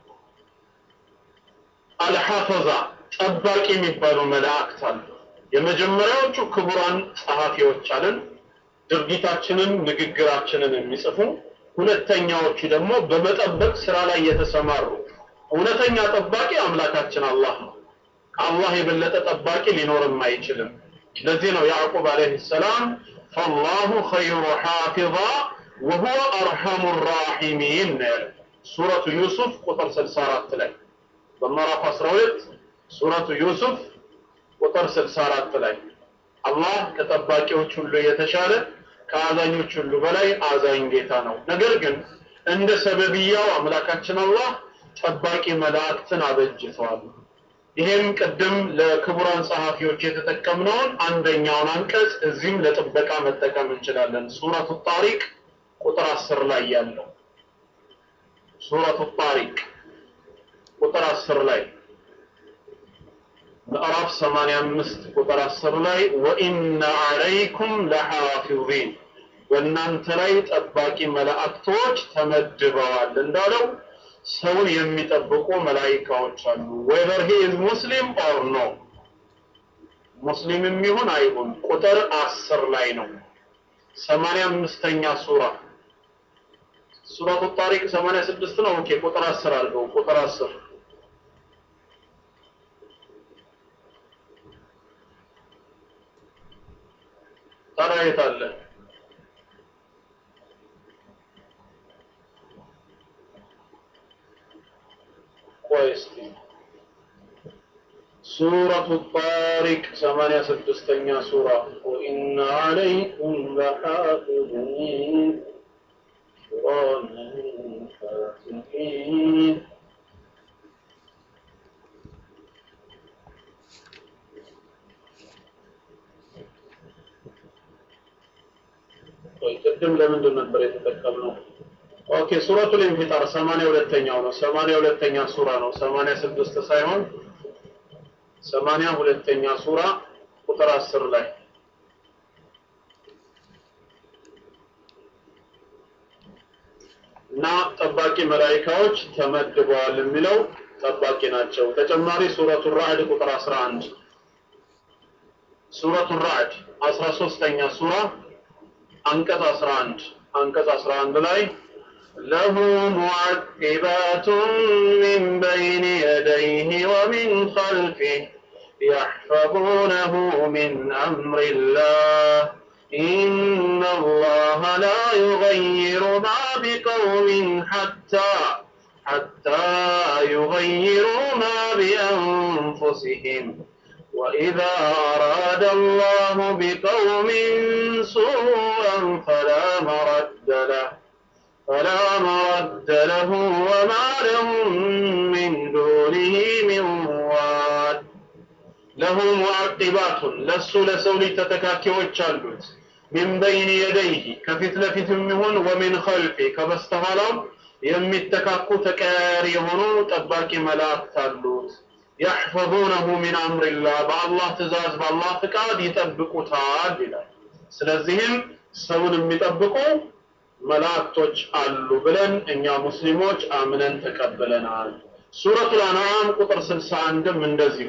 አልሐፈዛ ጠባቂ የሚባሉ መላእክት አሉ። የመጀመሪያዎቹ ክቡራን ጸሐፊዎች አለን፣ ድርጊታችንን ንግግራችንን የሚጽፉ ሁለተኛዎቹ ደግሞ በመጠበቅ ስራ ላይ የተሰማሩ እውነተኛ ጠባቂ አምላካችን አላህ ነው። ከአላህ የበለጠ ጠባቂ ሊኖርም አይችልም። ለዚህ ነው ያዕቁብ አለይሂ ሰላም ፈላሁ ኸይሩ ሐፊዛ ወሁወ አርሐሙ ራሒሚን ነው ያለው ሱረቱ ዩሱፍ ቁጥር 64 ላይ በምዕራፍ 12 ሱረቱ ዩሱፍ ቁጥር 64 ላይ አላህ ከጠባቂዎች ሁሉ የተሻለ ከአዛኞች ሁሉ በላይ አዛኝ ጌታ ነው። ነገር ግን እንደ ሰበብያው አምላካችን አላህ ጠባቂ መላእክትን አበጅተዋል። ይሄም ቅድም ለክቡራን ጸሐፊዎች የተጠቀምነውን አንደኛውን አንቀጽ እዚህም ለጥበቃ መጠቀም እንችላለን። ሱረቱ ጣሪቅ ቁጥር 10 ላይ ያለው ሱረቱ ጣሪቅ ቁጥር 10 ላይ ምዕራፍ 85 ቁጥር 10 ላይ ወኢነ ዐለይኩም ለሐፊዚን በእናንተ ላይ ጠባቂ መላእክቶች ተመድበዋል እንዳለው ሰውን የሚጠብቁ መላኢካዎች አሉ። ዌዘር ሂ ኢዝ ሙስሊም ኦር ኖ ሙስሊምም ይሁን አይሁን ቁጥር 10 ላይ ነው። 85ኛ ሱራ ሱረቱ ጣሪቅ 86 ነው። ኦኬ ቁጥር 10 አድርገው ቁጥር 10 ታዲያ የት አለ? ቆይ እስኪ ሱረቱ ጣሪቅ 86ኛ ሱራ ወኢነ ዐለይኩም ለሐፊዚን ኪራመን ካቲቢን ቆይ ቅድም ለምንድን ነበር የተጠቀምነው? ኦኬ ሱረቱል ኢንፊጣር 82ኛው ነው። 82ኛ ሱራ ነው። 86 ሳይሆን 82ኛ ሱራ ቁጥር 10 ላይ እና ጠባቂ መላኢካዎች ተመድበዋል የሚለው ጠባቂ ናቸው። ተጨማሪ ሱረቱ ራዕድ ቁጥር 11 ሱረቱ ራዕድ 13ኛ ሱራ አንቀጽ 11 አንቀጽ 11 ላይ له معقبات من بين يديه ومن خلفه يحفظونه من أمر الله إن الله لا يغير ما بقوم حتى حتى يغيروا ما بأنفسهم وإذا أراد الله بقوم سوءا فلا مرد له فلا مرد له وما لهم من دونه من واد له معقبات ለሱ ለሰው ልጅ ተተካኪዎች አሉት ሚን በይን የደይህ ከፊት ለፊት የሚሆን ወሚን ኸልፊ ከበስተኋላው የሚተካኩ ተቀያሪ የሆኑ ጠባቂ መላእክት አሉት ያሕፈዙነሁ ሚን አምሪላህ በአላህ ትእዛዝ በአላህ ፍቃድ ይጠብቁታል ይላል ስለዚህም ሰውን የሚጠብቁ መላእክቶች አሉ ብለን እኛ ሙስሊሞች አምነን ተቀብለናል ሱረቱል አንዓም ቁጥር 61ም እንደዚሁ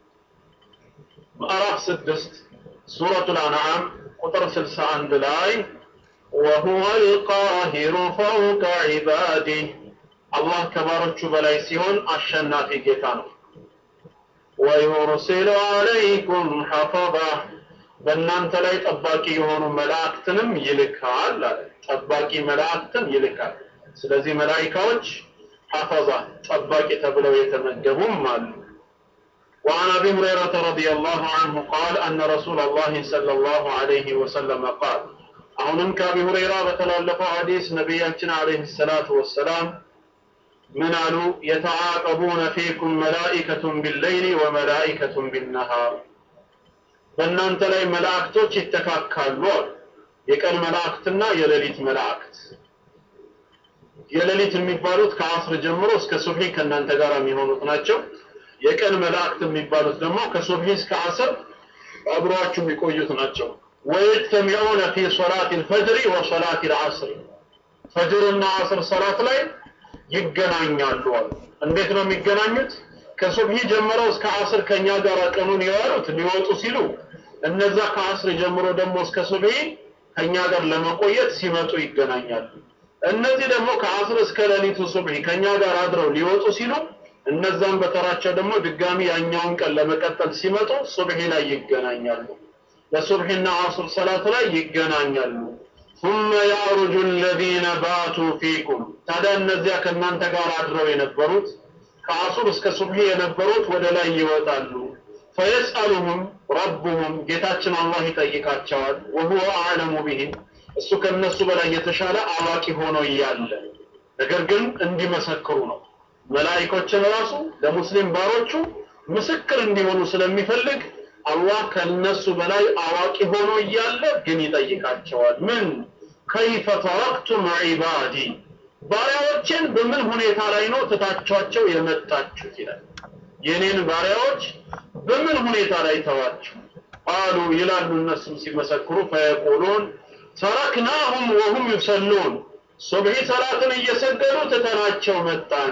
ምዕራፍ 6 ሱረቱል አንዓም ቁጥር 61 ላይ وهو القاهر فوق عباده አላህ ከባሮቹ በላይ ሲሆን አሸናፊ ጌታ ነው ويرسل عليكم حفظة በእናንተ ላይ ጠባቂ የሆኑ መላእክትንም ይልካል አለ ጠባቂ መላእክትን ይልካል ስለዚህ መላኢካዎች ሐፈዛ ጠባቂ ተብለው የተመደቡም አሉ وعن ابي هريره رضي الله عنه قال ان رسول الله صلى الله عليه وسلم قال አሁንም ከአቢ ሁረይራ በተላለፈው ሐዲስ ነቢያችን አለይሂ ሰላቱ ወሰላም ምን አሉ የተዓቀቡነ ፊኩም መላኢከቱን ቢለይሊ ወመላኢከቱን ቢነሃር በእናንተ ላይ መላእክቶች ይተካካሉ አሉ የቀን መላእክትና የሌሊት መላእክት የሌሊት የሚባሉት ከአስር ጀምሮ እስከ ሱብሒ ከእናንተ ጋር የሚሆኑት ናቸው የቀን መላእክት የሚባሉት ደግሞ ከሱብሒ እስከ ዐስር አብረዋችሁ የሚቆዩት ናቸው። ወየጅተሚዑነ ፊ ሶላት ልፈጅሪ ወሶላት ልዐስር ፈጅርና ዐስር ሰላት ላይ ይገናኛሉ አሉ። እንዴት ነው የሚገናኙት? ከሱብሒ ጀምረው እስከ ዐስር ከኛ ጋር ቀኑን የዋሉት ሊወጡ ሲሉ እነዛ ከዐስር ጀምሮ ደግሞ እስከ ሱብሒ ከኛ ጋር ለመቆየት ሲመጡ ይገናኛሉ። እነዚህ ደግሞ ከዐስር እስከ ሌሊቱ ሱብሒ ከኛ ጋር አድረው ሊወጡ ሲሉ እነዛም በተራቸው ደግሞ ድጋሚ ያኛውን ቀን ለመቀጠል ሲመጡ ሱብሒ ላይ ይገናኛሉ። በሱብሒና ዐስር ሰላት ላይ ይገናኛሉ። ثم يعرج الذين باتوا فيكم ታዲያ እነዚያ ከእናንተ ጋር አድረው የነበሩት ከዐሱር እስከ ሱብሒ የነበሩት ወደ ላይ ይወጣሉ። ፈየስአሉሁም ረቡሁም ጌታችን አላህ ይጠይቃቸዋል። ወሁወ አዕለሙ ቢሂም እሱ ከነሱ በላይ የተሻለ አዋቂ ሆኖ እያለ ነገር ግን እንዲመሰክሩ ነው። መላኢኮችን ራሱ ለሙስሊም ባሮቹ ምስክር እንዲሆኑ ስለሚፈልግ አላህ ከነሱ በላይ አዋቂ ሆኖ እያለ ግን ይጠይቃቸዋል። ምን ከይፈ ተረክቱም ዒባዲ ባሪያዎችን በምን ሁኔታ ላይ ነው ትታችኋቸው የመጣችሁት ይላል። የኔን ባሪያዎች በምን ሁኔታ ላይ ተዋችሁ? ቃሉ ይላሉ እነሱም ሲመሰክሩ ፈየቁሉን ተረክናሁም ወሁም ዩሰሉን ሱብሒ ሰላትን እየሰገዱ ትተናቸው መጣን።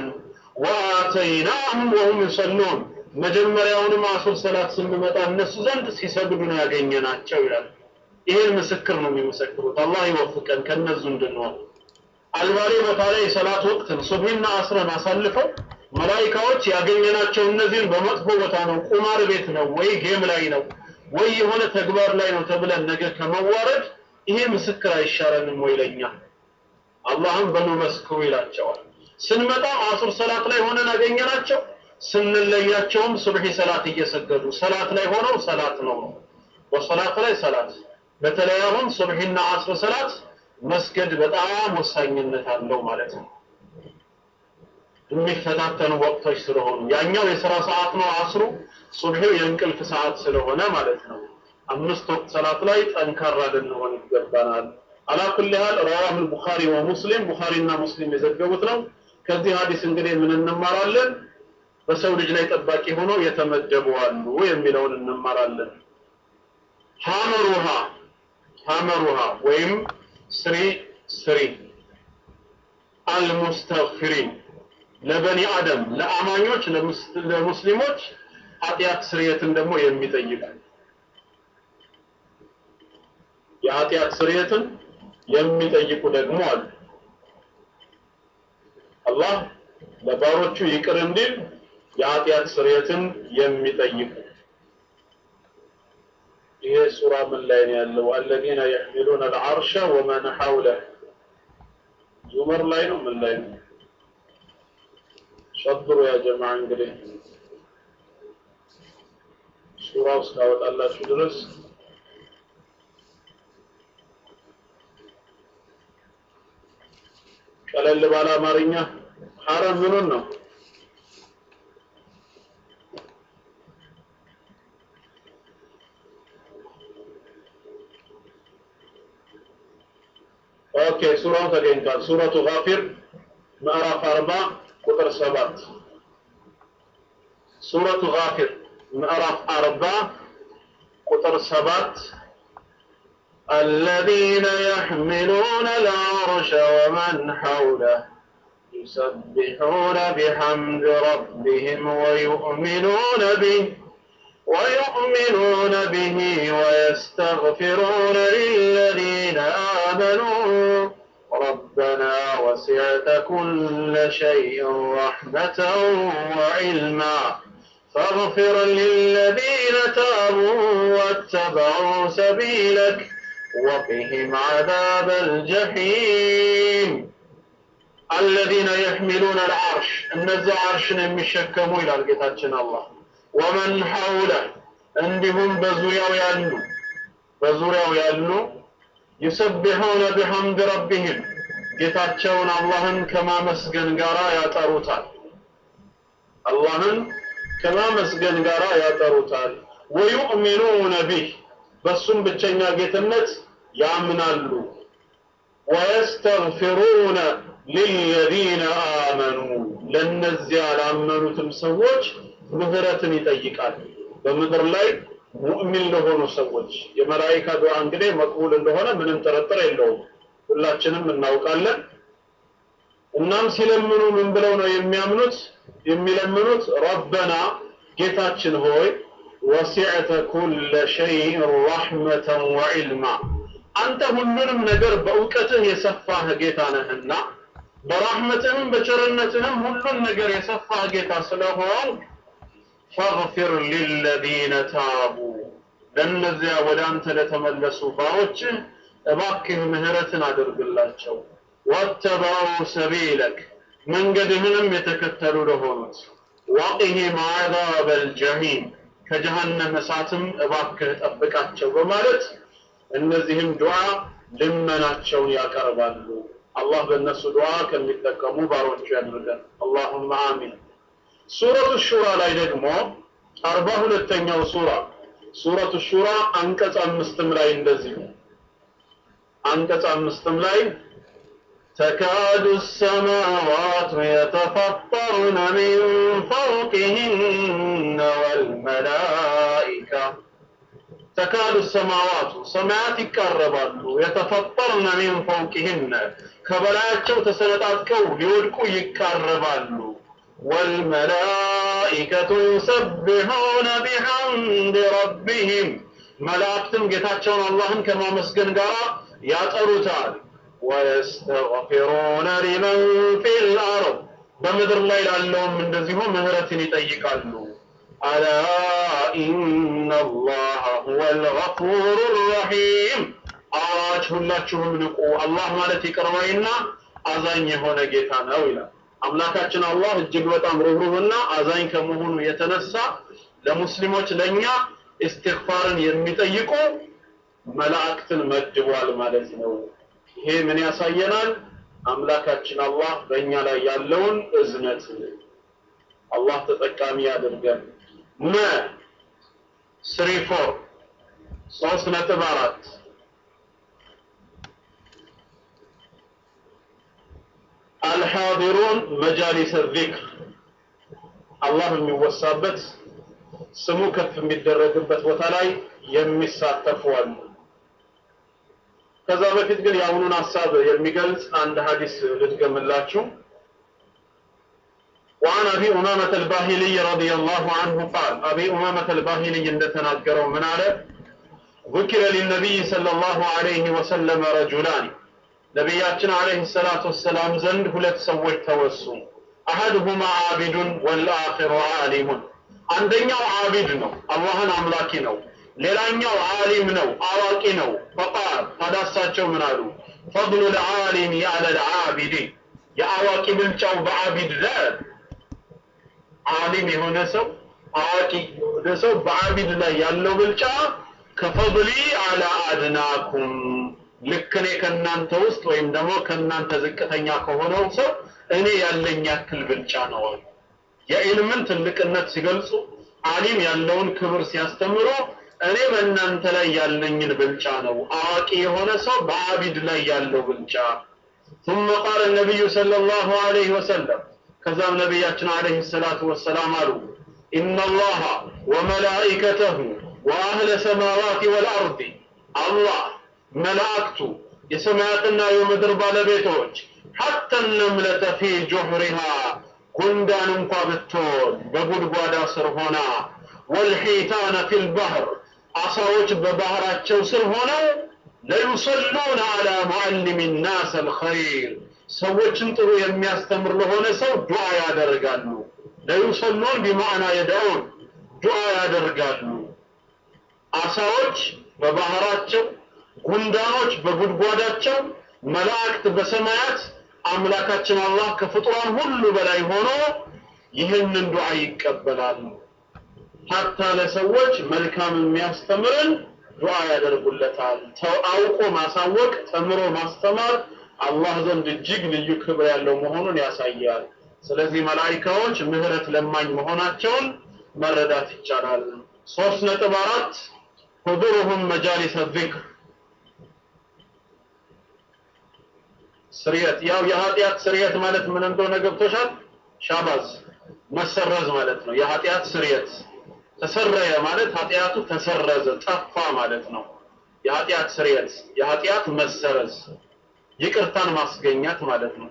ወአተይናሁም ወሁም ዩሰሉን መጀመሪያውንም አሱር ሰላት ስንመጣ እነሱ ዘንድ ሲሰግዱ ነው ያገኘናቸው ይላል። ይሄን ምስክር ነው የሚመሰክሩት። አላህ ይወፍቀን ከነዙ እንድንሆን። አልባሌ ቦታ ላይ የሰላት ወቅትን ሱብሂና አስረን አሳልፈው መላኢካዎች ያገኘናቸው እነዚህን በመጥፎ ቦታ ነው፣ ቁማር ቤት ነው፣ ወይ ጌም ላይ ነው፣ ወይ የሆነ ተግባር ላይ ነው ተብለን ነገ ከመዋረድ ይሄ ምስክር አይሻረንም ወይ ለኛ? አላህም በኑ መስክሩ ይላቸዋል። ስንመጣም አሱር ሰላት ላይ ሆነን አገኘናቸው፣ ስንለያቸውም ሱብሒ ሰላት እየሰገዱ ሰላት ላይ ሆነው ሰላት ነው ነው በሰላት ላይ ሰላት በተለይ አሁን ሱብሒና አስር ሰላት መስገድ በጣም ወሳኝነት አለው ማለት ነው። የሚፈታተኑ ወቅቶች ስለሆኑ ያኛው የሥራ ሰዓት ነው አስሩ፣ ሱብሒው የእንቅልፍ ሰዓት ስለሆነ ማለት ነው። አምስት ወቅት ሰላት ላይ ጠንካራ ልንሆን ይገባናል። አላ ኩሊ ሃል ረዋህ ቡኻሪ ወሙስሊም ቡኻሪና ሙስሊም የዘገቡት ነው። ከዚህ ሀዲስ እንግዲህ ምን እንማራለን? በሰው ልጅ ላይ ጠባቂ ሆነው የተመደቡ አሉ የሚለውን እንማራለን። ሐመሩሃ ሐመሩሃ ወይም ስሪ ስሪ አልሙስተግፊሪን ለበኒ አደም ለአማኞች ለሙስሊሞች ኃጢአት ስርየትን ደግሞ የሚጠይቅ የኃጢአት ስርየትን የሚጠይቁ ደግሞ አሉ። አላህ ለባሮቹ ይቅር እንዲል የኃጢአት ስርየትን የሚጠይቁ ይሄ ሱራ ምን ላይ ነው ያለው? አለዚነ የሕሚሉነ አልዓርሸ ወመን ሐውለህ ዙመር ላይ ነው ምን ላይ ነው? ሸብሩ ያ ጀማዓ እንግዲህ ሱራው እስካወጣላችሁ ድረስ ቀለል ባለ አማርኛ ሐረም ምኑን ነው? ኦኬ ሱራው ተገኝቷል። ሱረቱ ጋፊር ምዕራፍ አርባ ቁጥር ሰባት ሱረቱ ጋፊር ምዕራፍ አርባ ቁጥር ሰባት الذين يحملون العرش ومن حوله يسبحون بحمد ربهم ويؤمنون به ويؤمنون به ويستغفرون للذين آمنوا ربنا وسعت كل شيء رحمة وعلما فاغفر للذين تابوا واتبعوا سبيلك وقهم عذاب الجحيم الذين يحملون العرش النزع عرش يمشكموا إلى القتال الله ወመን ሐውለ እንዲሁም በዙሪያው ያሉ በዙሪያው ያሉ ይሰብሑነ ቢሐምድ ረቢህም ጌታቸውን አላህን ከማመስገን ጋር ያጠሩታል። አላህን ከማመስገን ጋር ያጠሩታል። ወዩእሚኑነ ቢህ በሱም ብቸኛ ጌትነት ያምናሉ። ወየስተግፊሩነ ሊለዚነ አመኑ ለነዚያ ላመኑትም ሰዎች ምህረትን ይጠይቃል። በምድር ላይ ሙእሚን ለሆኑ ሰዎች የመላኢካ ዱዓ እንግዲህ መቅቡል እንደሆነ ምንም ጥርጥር የለውም፣ ሁላችንም እናውቃለን። እናም ሲለምኑ ምን ብለው ነው የሚያምኑት? የሚለምኑት ረበና ጌታችን ሆይ ወሲዕተ ኩለ ሸይን ረሕመተን ወዒልማ አንተ ሁሉንም ነገር በእውቀትህ የሰፋህ ጌታ ነህና በራህመትህም በቸርነትህም ሁሉን ነገር የሰፋህ ጌታ ስለሆን ፈግፊር ሊለዚነ ታቡ ለእነዚያ ወደ አንተ ለተመለሱ ባሮችህ እባክህ ምህረትን አድርግላቸው ወተበዑ ሰቢለክ መንገድህንም የተከተሉ ለሆኑት ወቂሂም ዓዛበ ልጀሂም ከጀሃነም እሳትም እባክህ ጠብቃቸው በማለት እነዚህም ዱዓ ልመናቸውን ያቀርባሉ። አላህ በእነሱ ዱዓ ከሚጠቀሙ ባሮቹ ያድርገን። አላሁመ አሚን። ሱረቱ ሹራ ላይ ደግሞ አርባ ሁለተኛው ሱራ ሱረቱ ሹራ አንቀጽ አምስትም ላይ እንደዚሁ አንቀጽ አምስትም ላይ تكاد السماوات يتفطرن من فوقهن والملائكة تكاد السماوات سماوات ይቃረባሉ የተፈጠርነ من فوقهن ከበላያቸው ተሰነጣጥቀው ሊወድቁ ይቃረባሉ والملائكة يسبحون بحمد ربهم መላእክትም ጌታቸውን አላህን ከማመስገን ጋር ያጠሩታል ወየስተግፊሩነ ሊመን ፊል አርድ በምድር ላይ ላለውም እንደዚሁ ምህረትን ይጠይቃሉ። አላ ኢነላሃ ሁወል ገፉሩ ረሒም። አዋጅ ሁላችሁም ንቁ፣ አላህ ማለት ይቅር ባይና አዛኝ የሆነ ጌታ ነው ይላል። አምላካችን አላህ እጅግ በጣም ሩህሩህና አዛኝ ከመሆኑ የተነሳ ለሙስሊሞች ለእኛ እስትግፋርን የሚጠይቁ መላእክትን መድቧል ማለት ነው። ይሄ ምን ያሳየናል? አምላካችን አላህ በእኛ ላይ ያለውን እዝነት አላህ ተጠቃሚ ያድርገን። መ ስሪ ፎር ሶስት ነጥብ አራት አልሓዲሩን መጃሊስ ዚክር አላህ የሚወሳበት ስሙ ከፍ የሚደረግበት ቦታ ላይ የሚሳተፉ አሉ። ከዛ በፊት ግን የአሁኑን ሀሳብ የሚገልጽ አንድ ሀዲስ ልድገምላችሁ። وعن أبي أمامة الباهلي رضي الله عنه قال أبي أمامة الباهلي عند تناقروا من على ذكر للنبي صلى الله عليه وسلم رجلان نبياتنا عليه الصلاة والسلام زند هلت سويت توسو أحدهما عابد والآخر عالم عندنا عابد نو الله أملاكي نو ሌላኛው ዓሊም ነው አዋቂ ነው ፈቃል ታዳሳቸው ምን አሉ ፈضሉ ልዓሊም አለ ልዓቢድ የአዋቂ ብልጫው በዓቢድ ላይ ዓሊም የሆነ ሰው አዋቂ የሆነ ሰው በዓቢድ ላይ ያለው ብልጫ ከፈضሊ አላ አድናኩም ልክ እኔ ከእናንተ ውስጥ ወይም ደግሞ ከእናንተ ዝቅተኛ ከሆነው ሰው እኔ ያለኝ ያክል ብልጫ ነው አሉ የዕልምን ትልቅነት ሲገልጹ ዓሊም ያለውን ክብር ሲያስተምሩ እኔ በእናንተ ላይ ያለኝን ብልጫ ነው አዋቂ የሆነ ሰው በአቢድ ላይ ያለው ብልጫ ثم قال النبي صلى الله عليه وسلم ከዛም ነቢያችን عليه الصلاة والسلام አሉ إن الله وملائكته وأهل السماوات والأرض الله መላእክቱ የሰማያትና የምድር ባለቤቶች حتى النملة في جحرها ጉንዳን እንኳ ብትሆን በጉድጓዳ ስር ሆና ወልሒታነ ፊል ባህር አሳዎች በባህራቸው ስር ሆነው ለዩሰሉነ አላ ሙዓሊም ናስ አልኸይር ሰዎችን ጥሩ የሚያስተምር ለሆነ ሰው ዱዓ ያደርጋሉ። ለዩሰሉን ቢማዕና የደዑን ዱዓ ያደርጋሉ። አሳዎች በባህራቸው፣ ጉንዳኖች በጉድጓዳቸው፣ መላእክት በሰማያት አምላካችን አላህ ከፍጡራን ሁሉ በላይ ሆኖ ይህንን ዱዓ ይቀበላሉ። ሀታ ለሰዎች መልካም የሚያስተምርን ዱዓ ያደርጉለታል። ተው አውቆ ማሳወቅ፣ ተምሮ ማስተማር አላህ ዘንድ እጅግ ልዩ ክብር ያለው መሆኑን ያሳያል። ስለዚህ መላኢካዎች ምህረት ለማኝ መሆናቸውን መረዳት ይቻላል። ሶስት ነጥብ አራት ሁዱሩሁም መጃሊሰ ዚክር ስርየት ያው የኃጢአት ስርየት ማለት ምን እንደሆነ ገብቶሻል? ሻባዝ መሰረዝ ማለት ነው። የኃጢአት ስርየት ተሰረየ ማለት ኃጢአቱ ተሰረዘ፣ ጠፋ ማለት ነው። የኃጢአት ስርየት፣ የኃጢአት መሰረዝ፣ ይቅርታን ማስገኛት ማለት ነው።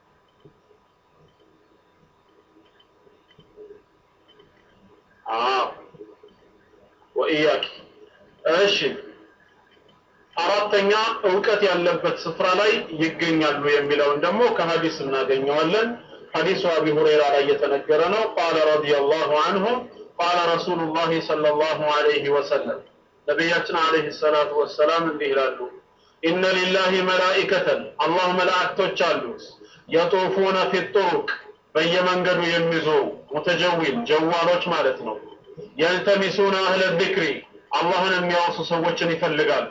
አዎ ወኢያኪ እሺ አራተኛ እውቀት ያለበት ስፍራ ላይ ይገኛሉ የሚለውን ደግሞ ከሀዲስ እናገኘዋለን ሐዲሱ አቢ ሁረይራ ላይ የተነገረ ነው ቃለ ረዲየላሁ አንሁ ቃለ ረሱሉላህ ሰለላሁ ዐለይሂ ወሰለም ነቢያችን ዐለይሂ ሰላቱ ወሰላም እንዲህ ይላሉ ኢነ ሊላሂ መላኢከተን አላህ መላእክቶች አሉት የጡፉነ ፊ ጡሩቅ በየመንገዱ የሚዞሩ ሙተጀዊል ጀዋሎች ማለት ነው የልተሚሱነ አህለ ዚክሪ አላህን የሚያወሱ ሰዎችን ይፈልጋሉ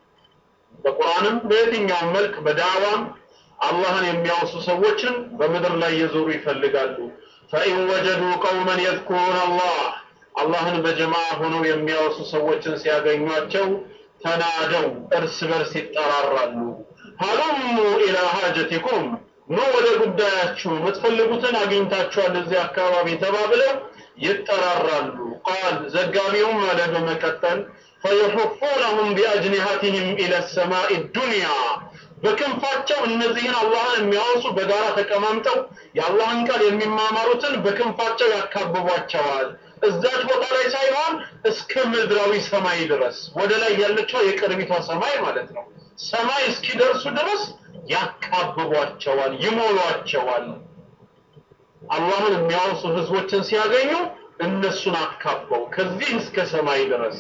በቁርአንም በየትኛውም መልክ በዳዕዋም አላህን የሚያወሱ ሰዎችን በምድር ላይ የዞሩ ይፈልጋሉ ፈኢን ወጀዱ ቀውመን የዝኩሩን አላህ አላህን በጀማ ሆነው የሚያወሱ ሰዎችን ሲያገኟቸው ተናደው እርስ በርስ ይጠራራሉ ሀሉሙ ኢላ ሀጀቲኩም ኑ ወደ ጉዳያችሁ የምትፈልጉትን አግኝታችኋል እዚህ አካባቢ ተባብለው ይጠራራሉ ቃል ዘጋቢውም አለ በመቀጠል ፈየሑፉነሁም ቢአጅኒሃቲህም ኢለ ሰማኢ ዱንያ በክንፋቸው እነዚህን አላህን የሚያወሱ በጋራ ተቀማምጠው የአላህን ቃል የሚማማሩትን በክንፋቸው ያካብቧቸዋል እዛች ቦታ ላይ ሳይሆን እስከ ምድራዊ ሰማይ ድረስ ወደ ላይ ያለችው የቅርቢቷ ሰማይ ማለት ነው ሰማይ እስኪደርሱ ድረስ ያካብቧቸዋል ይሞሏቸዋል አላህን የሚያወሱ ህዝቦችን ሲያገኙ እነሱን አካበው ከዚህ እስከ ሰማይ ድረስ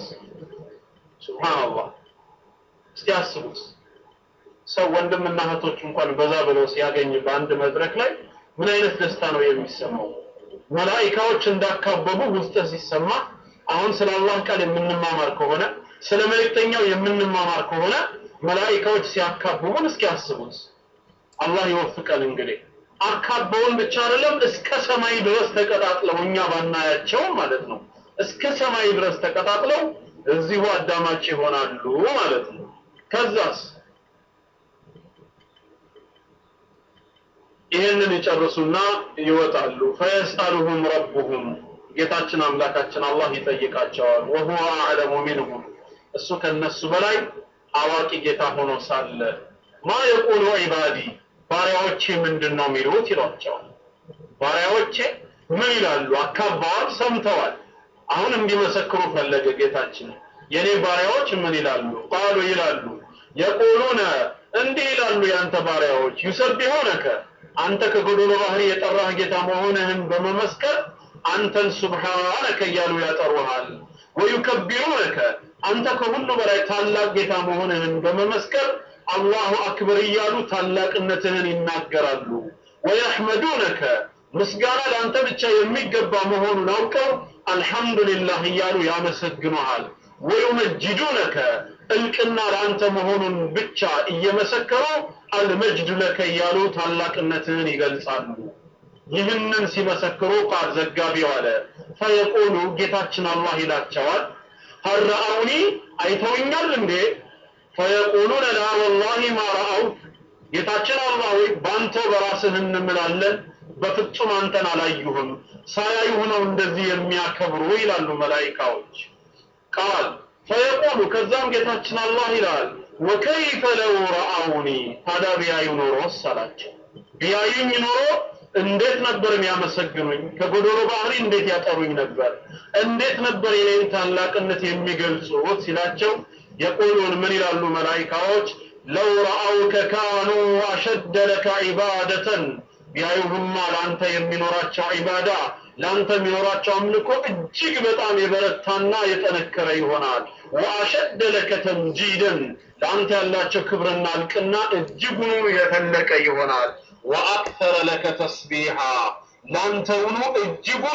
ሱብሃንአላህ እስቲ አስቡት ሰው ወንድምና እህቶች እንኳን በዛ ብለው ሲያገኝ በአንድ መድረክ ላይ ምን አይነት ደስታ ነው የሚሰማው መላኢካዎች እንዳካበቡ ውስጥ ሲሰማ አሁን ስለ አላህ ቃል የምንማማር ከሆነ ስለ መልእክተኛው የምንማማር ከሆነ መላኢካዎች ሲያካብቡን እስኪ አስቡት አላህ ይወፍቀን እንግዲህ አካበውን ብቻ አይደለም እስከ ሰማይ ድረስ ተቀጣጥለው እኛ ባናያቸው ማለት ነው እስከ ሰማይ ድረስ ተቀጣጥለው እዚሁ አዳማጭ ይሆናሉ ማለት ነው ከዛስ ይህንን ይጨርሱና ይወጣሉ ፈየስአሉሁም ረቡሁም ጌታችን አምላካችን አላህ ይጠይቃቸዋል ወሁወ አዕለሙ ሚንሁም እሱ ከነሱ በላይ አዋቂ ጌታ ሆኖ ሳለ ማ የቁሉ ዒባዲ ባሪያዎቼ ምንድን ነው የሚሉት ይሏቸዋል ባሪያዎቼ ምን ይላሉ አካባዋል ሰምተዋል አሁን እንዲመሰክሩ ፈለገ ጌታችን የኔ ባሪያዎች ምን ይላሉ ቃሉ ይላሉ የቁሉነ እንዲህ ይላሉ ያንተ ባሪያዎች ዩሰቢሁነከ አንተ ከጎዶሎ ባህሪ የጠራህ ጌታ መሆንህን በመመስከር አንተን ሱብሃነከ እያሉ ያጠሩሃል ወዩከቢሩነከ አንተ ከሁሉ በላይ ታላቅ ጌታ መሆንህን በመመስከር አላሁ አክበር እያሉ ታላቅነትህን ይናገራሉ ወየሕመዱነከ ምስጋና ለአንተ ብቻ የሚገባ መሆኑን አውቀው አልሐምዱሊላህ እያሉ ያመሰግኑሃል ወዩመጅዱነከ እልቅና ለአንተ መሆኑን ብቻ እየመሰከሩ አልመጅዱ ለከ እያሉ ታላቅነትህን ይገልጻሉ ይህንን ሲመሰክሩ ቃል ዘጋቢው አለ ፈየቁሉ ጌታችን አላህ ይላቸዋል ሀረአውኒ አይተውኛል እንዴ ፈየቁሉነ ላ ወላሂ ማ ረአውክ ጌታችን አላህ ወይ በአንተው በራስህ እንምላለን በፍጹም አንተን አላዩህም ሳያዩህ ነው እንደዚህ የሚያከብሩ ይላሉ መላይካዎች ቃል ፈየቁሉ ከዛም ጌታችን አላህ ይላል ወከይፈ ለው ረአውኒ ታዲያ ቢያዩ ኖሮስ አላቸው ቢያዩኝ ኖሮ እንዴት ነበር የሚያመሰግኑኝ ከጎዶሎ ባህሪ እንዴት ያጠሩኝ ነበር እንዴት ነበር የኔን ታላቅነት የሚገልጹት ሲላቸው የቁሉን ምን ይላሉ መላይካዎች ለው ረአውከ ካኑ አሸደ ለከ ዒባደተን ቢያዩህማ ለአንተ የሚኖራቸው ዒባዳ ለአንተ የሚኖራቸው አምልኮ እጅግ በጣም የበረታና የጠነከረ ይሆናል ወአሸደ ለከ ተምጂደን ለአንተ ያላቸው ክብርና እልቅና እጅጉኑ የፈለቀ ይሆናል ወአክተረ ለከ ተስቢሓ ለአንተውኑ እጅጉኑ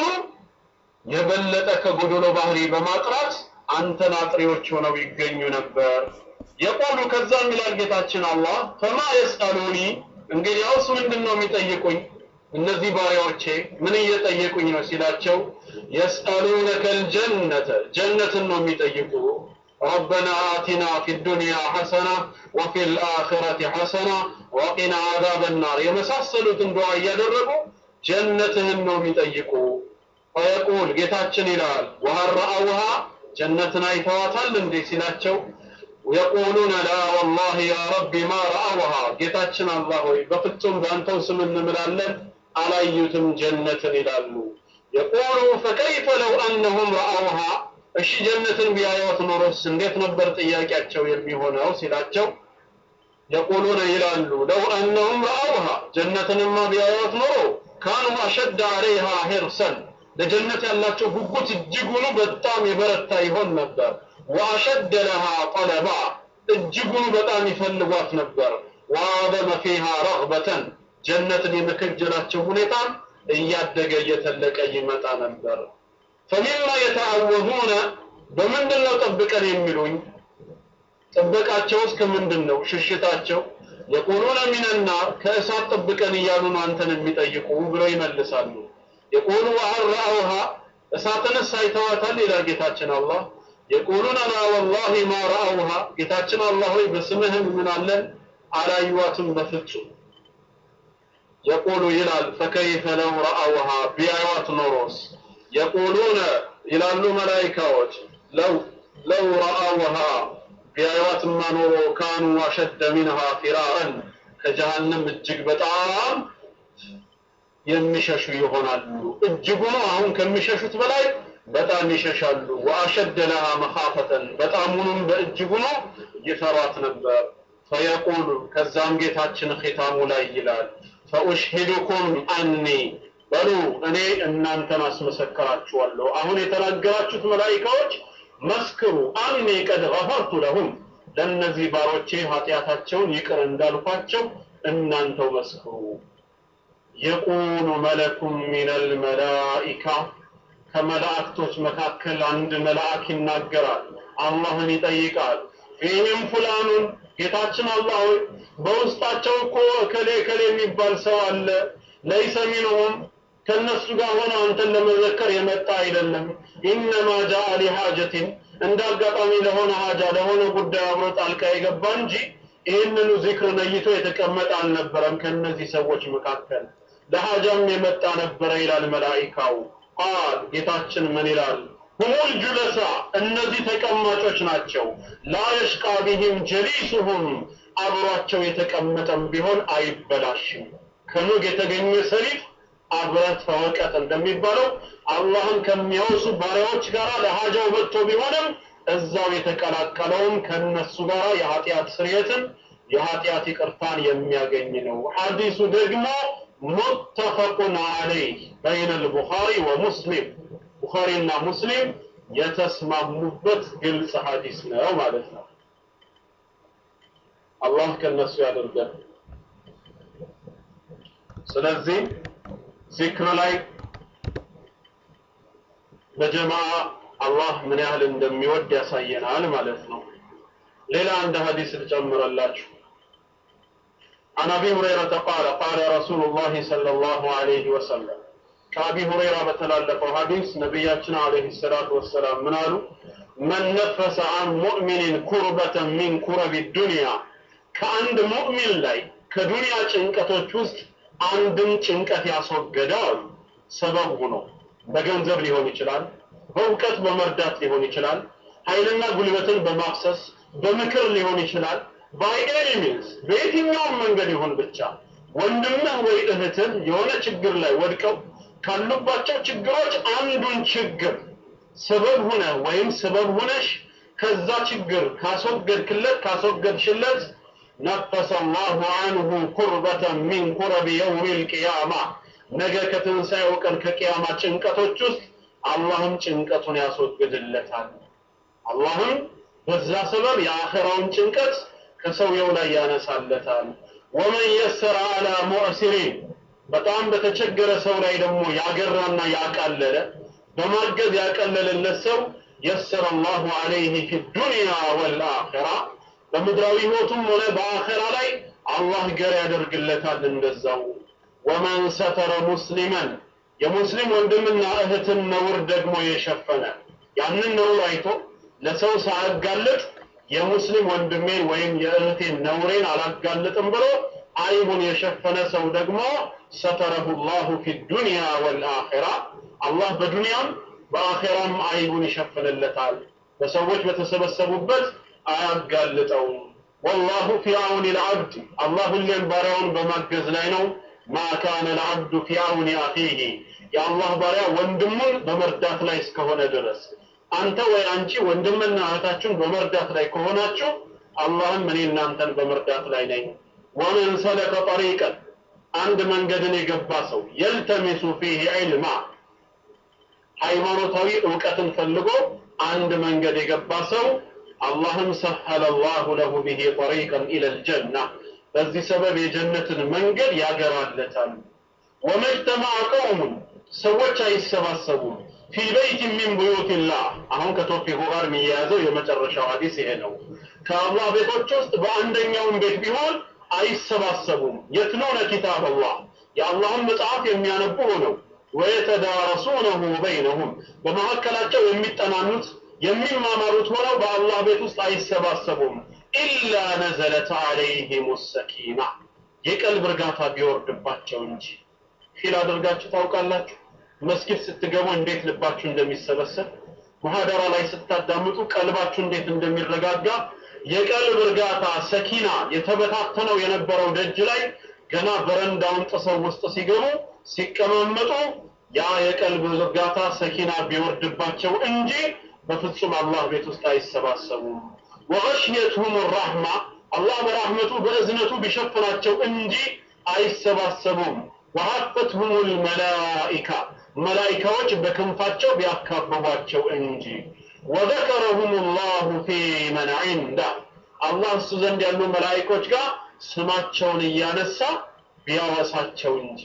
የበለጠ ከጎዶሎ ባህሪ በማጥራት አንተን አጥሪዎች ሆነው ይገኙ ነበር የቆሉ ከዛም ይላል ጌታችን አላህ ፈማ የስአሉኒ እንግዲያውስ ምንድን ነው የሚጠይቁኝ እነዚህ ባሪያዎቼ ምን እየጠየቁኝ ነው ሲላቸው የስአሉነከ ልጀነተ ጀነትን ነው የሚጠይቁ ربنا آتنا في الدنيا حسنة وفي الآخرة حسنة وقنا عذاب النار የመሳሰሉትን ዱዓ እያደረጉ ጀነትህን ነው የሚጠይቁ ፈየቁል ጌታችን ይላል ወሀል ረአውሃ ጀነትን አይተዋታል እንዴ ሲላቸው የቁሉነ ላ ወላሂ ያ ረቢ ማ ረአውሃ ጌታችን አላህ ሆይ በፍጹም በአንተው ስም እንምላለን አላዩትም ጀነትን ይላሉ የቁሉ ፈከይፈ ለው አነሁም ረአውሃ እሺ ጀነትን ቢያዩት ኖሮስ እንዴት ነበር ጥያቄያቸው የሚሆነው ሲላቸው የቁሉነ ይላሉ ለው አነሁም ረአውሃ ጀነትንማ ቢያዩት ኖሮ ካኑ አሸድ አለይሃ ሂርሰን ለጀነት ያላቸው ጉጉት እጅጉኑ በጣም የበረታ ይሆን ነበር ወአሸደ ለሃ ጠለባ እጅጉኑ በጣም ይፈልጓት ነበር ወአዘመ ፊሃ ረግበተን ጀነትን የመከጀላቸው ሁኔታ እያደገ እየተለቀ ይመጣ ነበር ፈሚማ የተአወዙነ በምንድን ነው ጠብቀን የሚሉኝ ጥበቃቸውስ ከምንድን ነው ሽሽታቸው የቁሉነ ሚነናር ከእሳት ጠብቀን እያሉ ነው አንተን የሚጠይቁ ብለው ይመልሳሉ የቁሉ ወሀል ረአውሃ እሳትንስ አይተዋታል ይላል ጌታችን አላህ የቁሉነ ላ ወላሂ ማ ረአውሃ ጌታችን አላህ ሆይ በስምህ እንምናለን አላዩዋትም በፍጹም የቁሉ ይላል ፈከይፈ ለው ረአውሃ ቢያዩዋት ኖሮስ የቁሉነ ይላሉ መላይካዎች ለው ለው ረአውሃ ቢያዩዋትማ ኖሮ ካኑ አሸደ ሚንሃ ፊራረን ከጀሃነም እጅግ በጣም የሚሸሹ ይሆናሉ እጅጉኑ አሁን ከሚሸሹት በላይ በጣም ይሸሻሉ ወአሸደ ለሃ መኻፈተን በጣሙንም በእጅጉኑ ይፈሯት ነበር ፈየቁሉ ከዛም ጌታችን ኺታሙ ላይ ይላል ፈኡሽሂዱኩም አኒ በሉ እኔ እናንተን አስመሰከራችኋለሁ አሁን የተናገራችሁት መላኢካዎች መስክሩ አኒ ቀድ ገፈርቱ ለሁም ለእነዚህ ባሮቼ ኃጢአታቸውን ይቅር እንዳልኳቸው እናንተው መስክሩ የቁሉ መለኩም ሚነል መላኢካ ከመላእክቶች መካከል አንድ መልአክ ይናገራል አላህን ይጠይቃል ፊህም ፉላኑን ጌታችን አላህ ሆይ በውስጣቸው እኮ እከሌ እከሌ የሚባል ሰው አለ ለይሰ ሚንሁም ከነሱ ጋር ሆነ አንተን ለመዘከር የመጣ አይደለም ኢነማ ጃአ ሊሃጀቲን እንደ አጋጣሚ ለሆነ ሀጃ ለሆነ ጉዳይ አብሮ ጣልቃ የገባ እንጂ ይህንኑ ዚክር ነይቶ የተቀመጠ አልነበረም ከነዚህ ሰዎች መካከል ለሀጃም የመጣ ነበረ ይላል መላኢካው ቃል ጌታችን ምን ይላል ሁሙል ጁለሳ እነዚህ ተቀማጮች ናቸው ላ የሽቃ ቢህም ጀሊሱሁም አብሯቸው የተቀመጠም ቢሆን አይበላሽም ከኑግ የተገኘ ሰሊጥ አብረህ ተወቀጥ እንደሚባለው አላህን ከሚያወሱ ባሪያዎች ጋር ለሀጃው መጥቶ ቢሆንም እዛው የተቀላቀለውም ከነሱ ጋር የኃጢአት ስርየትን የኃጢአት ይቅርታን የሚያገኝ ነው ሐዲሱ ደግሞ ሙተፈቁን አለይህ በይነ ልቡኻሪ ወሙስሊም ቡኻሪና ሙስሊም የተስማሙበት ግልጽ ሐዲስ ነው ማለት ነው አላህ ከነሱ ያደርገን ስለዚህ ዚክር ላይ በጀማዓ አላህ ምን ያህል እንደሚወድ ያሳየናል ማለት ነው ሌላ አንድ ሐዲስ ልጨምረላችሁ عن ابي هريره قال قال رسول الله صلى الله عليه وسلم ከአቢ ሁረይራ በተላለፈው ሐዲስ ነቢያችን አለይሂ ሰላቱ ወሰላም ምን አሉ መን ነፈሰ አን ሙእሚንን ኩርበተን ሚን ኩረቢ ዱንያ ከአንድ ሙእሚን ላይ ከዱንያ ጭንቀቶች ውስጥ አንድን ጭንቀት ያስወገደ አሉ ሰበብ ሆኖ በገንዘብ ሊሆን ይችላል በእውቀት በመርዳት ሊሆን ይችላል ኃይልና ጉልበትን በማፍሰስ በምክር ሊሆን ይችላል ባይ ኤኒ ሚንስ በየትኛውም መንገድ ይሁን ብቻ ወንድምህ ወይ እህትህ የሆነ ችግር ላይ ወድቀው ካሉባቸው ችግሮች አንዱን ችግር ሰበብ ሆነ ወይም ሰበብ ሆነሽ ከዛ ችግር ካስወገድክለት ካስወገድሽለት ነፈሰ አላሁ አንሁ ኩርበተን ሚን ኩረብ የውም ልቅያማ ነገ ከትንሣኤው ቀን ከቅያማ ጭንቀቶች ውስጥ አላህም ጭንቀቱን ያስወግድለታል አላህም በዛ ሰበብ የአኸራውን ጭንቀት ከሰውየው ላይ ያነሳለታል ወመን የሰረ አላ ሙዕሲሪን በጣም በተቸገረ ሰው ላይ ደግሞ ያገራና ያቃለለ በማገዝ ያቀለለለት ሰው የሰረ አላሁ አለይህ ፊ ዱንያ ወልአኺራ በምድራዊ ህይወቱም ሆነ በአኺራ ላይ አላህ ገር ያደርግለታል እንደዛው ወመን ሰተረ ሙስሊመን የሙስሊም ወንድምና እህትን ነውር ደግሞ የሸፈነ ያንን ነውር አይቶ ለሰው ሳያጋልጥ የሙስሊም ወንድሜን ወይም የእህቴን ነውሬን አላጋልጥም ብሎ አይቡን የሸፈነ ሰው ደግሞ ሰተረሁ ላሁ ፊ ዱንያ ወልአኺራ አላህ በዱንያም በአኺራም አይቡን ይሸፍንለታል። በሰዎች በተሰበሰቡበት አያጋልጠውም። ወላሁ ፊ አውኒ ልዓብድ አላህ ሁሌም ባሪያውን በማገዝ ላይ ነው። ማ ካነ ልዓብዱ ፊ አውኒ አኺህ የአላህ ባሪያ ወንድሙን በመርዳት ላይ እስከሆነ ድረስ አንተ ወይ አንቺ ወንድምና እህታችሁን በመርዳት ላይ ከሆናችሁ አላህም እኔ እናንተን በመርዳት ላይ ነኝ። ወመን ሰለከ ጠሪቀን አንድ መንገድን የገባ ሰው የልተሚሱ ፊህ ዒልማ ሃይማኖታዊ እውቀትን ፈልጎ አንድ መንገድ የገባ ሰው አላህም ሰሐለ ላሁ ለሁ ቢሂ ጠሪቀን ኢለል ጀና በዚህ ሰበብ የጀነትን መንገድ ያገራለታል። ወመጅተማዐ ቀውሙን ሰዎች አይሰባሰቡም ፊ በይት ሚን ቡዩቲላህ አሁን ከቶፒኩ ጋር የሚያያዘው የመጨረሻው ሀዲስ ይሄ ነው። ከአላህ ቤቶች ውስጥ በአንደኛውም ቤት ቢሆን አይሰባሰቡም። የትሉነ ኪታብ አላህ የአላህን መጽሐፍ የሚያነቡ ሆነው ወየተዳረሱነሁ በይነሁም በመካከላቸው የሚጠናኑት የሚማማሩት ሆነው በአላህ ቤት ውስጥ አይሰባሰቡም። ኢላ ነዘለት አለይሂም ሰኪና የቀልብ እርጋታ ቢወርድባቸው እንጂ። ፊል አድርጋችሁ ታውቃላችሁ? መስጊድ ስትገቡ እንዴት ልባችሁ እንደሚሰበሰብ ሙሐደራ ላይ ስታዳምጡ ቀልባችሁ እንዴት እንደሚረጋጋ የቀልብ እርጋታ ሰኪና የተበታተነው የነበረው ደጅ ላይ ገና በረንዳውን ጥሰው ውስጥ ሲገቡ ሲቀማመጡ ያ የቀልብ እርጋታ ሰኪና ቢወርድባቸው እንጂ በፍጹም አላህ ቤት ውስጥ አይሰባሰቡም። ወገሽየትሁም ራህማ አላህ በራህመቱ በእዝነቱ ቢሸፍናቸው እንጂ አይሰባሰቡም። ወሀፈትሁም ልመላኢካ መላኢካዎች በክንፋቸው ቢያካብቧቸው እንጂ ወዘከረሁም ላሁ ፊ መን ዒንዳ አላህ እሱ ዘንድ ያሉ መላኢኮች ጋር ስማቸውን እያነሳ ቢያወሳቸው እንጂ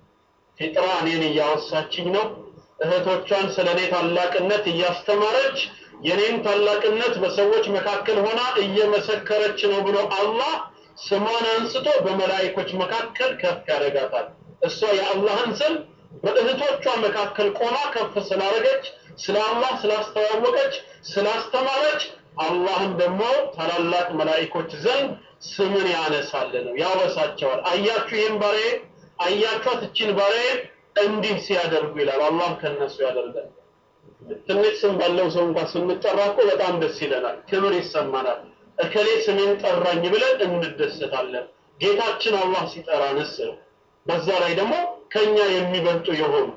ፊጥራ እኔን እያወሳችኝ ነው እህቶቿን ስለ እኔ ታላቅነት እያስተማረች የኔን ታላቅነት በሰዎች መካከል ሆና እየመሰከረች ነው ብሎ አላህ ስሟን አንስቶ በመላኢኮች መካከል ከፍ ያደርጋታል። እሷ የአላህን ስም በእህቶቿ መካከል ቆማ ከፍ ስላደረገች ስለ አላህ ስላስተዋወቀች ስላስተማረች አላህም ደግሞ ታላላቅ መላኢኮች ዘንድ ስምን ያነሳል ነው ያወሳቸዋል። አያችሁ ይህን ባሬ አያችኋት እችን ባሬ እንዲህ ሲያደርጉ ይላል። አላህ ከነሱ ያደርጋል። ትንሽ ስም ባለው ሰው እንኳን ስንጠራ እኮ በጣም ደስ ይለናል፣ ክብር ይሰማናል። እከሌ ስሜን ጠራኝ ብለን እንደሰታለን። ጌታችን አላህ ሲጠራንስ ነው። በዛ ላይ ደግሞ ከኛ የሚበልጡ የሆኑ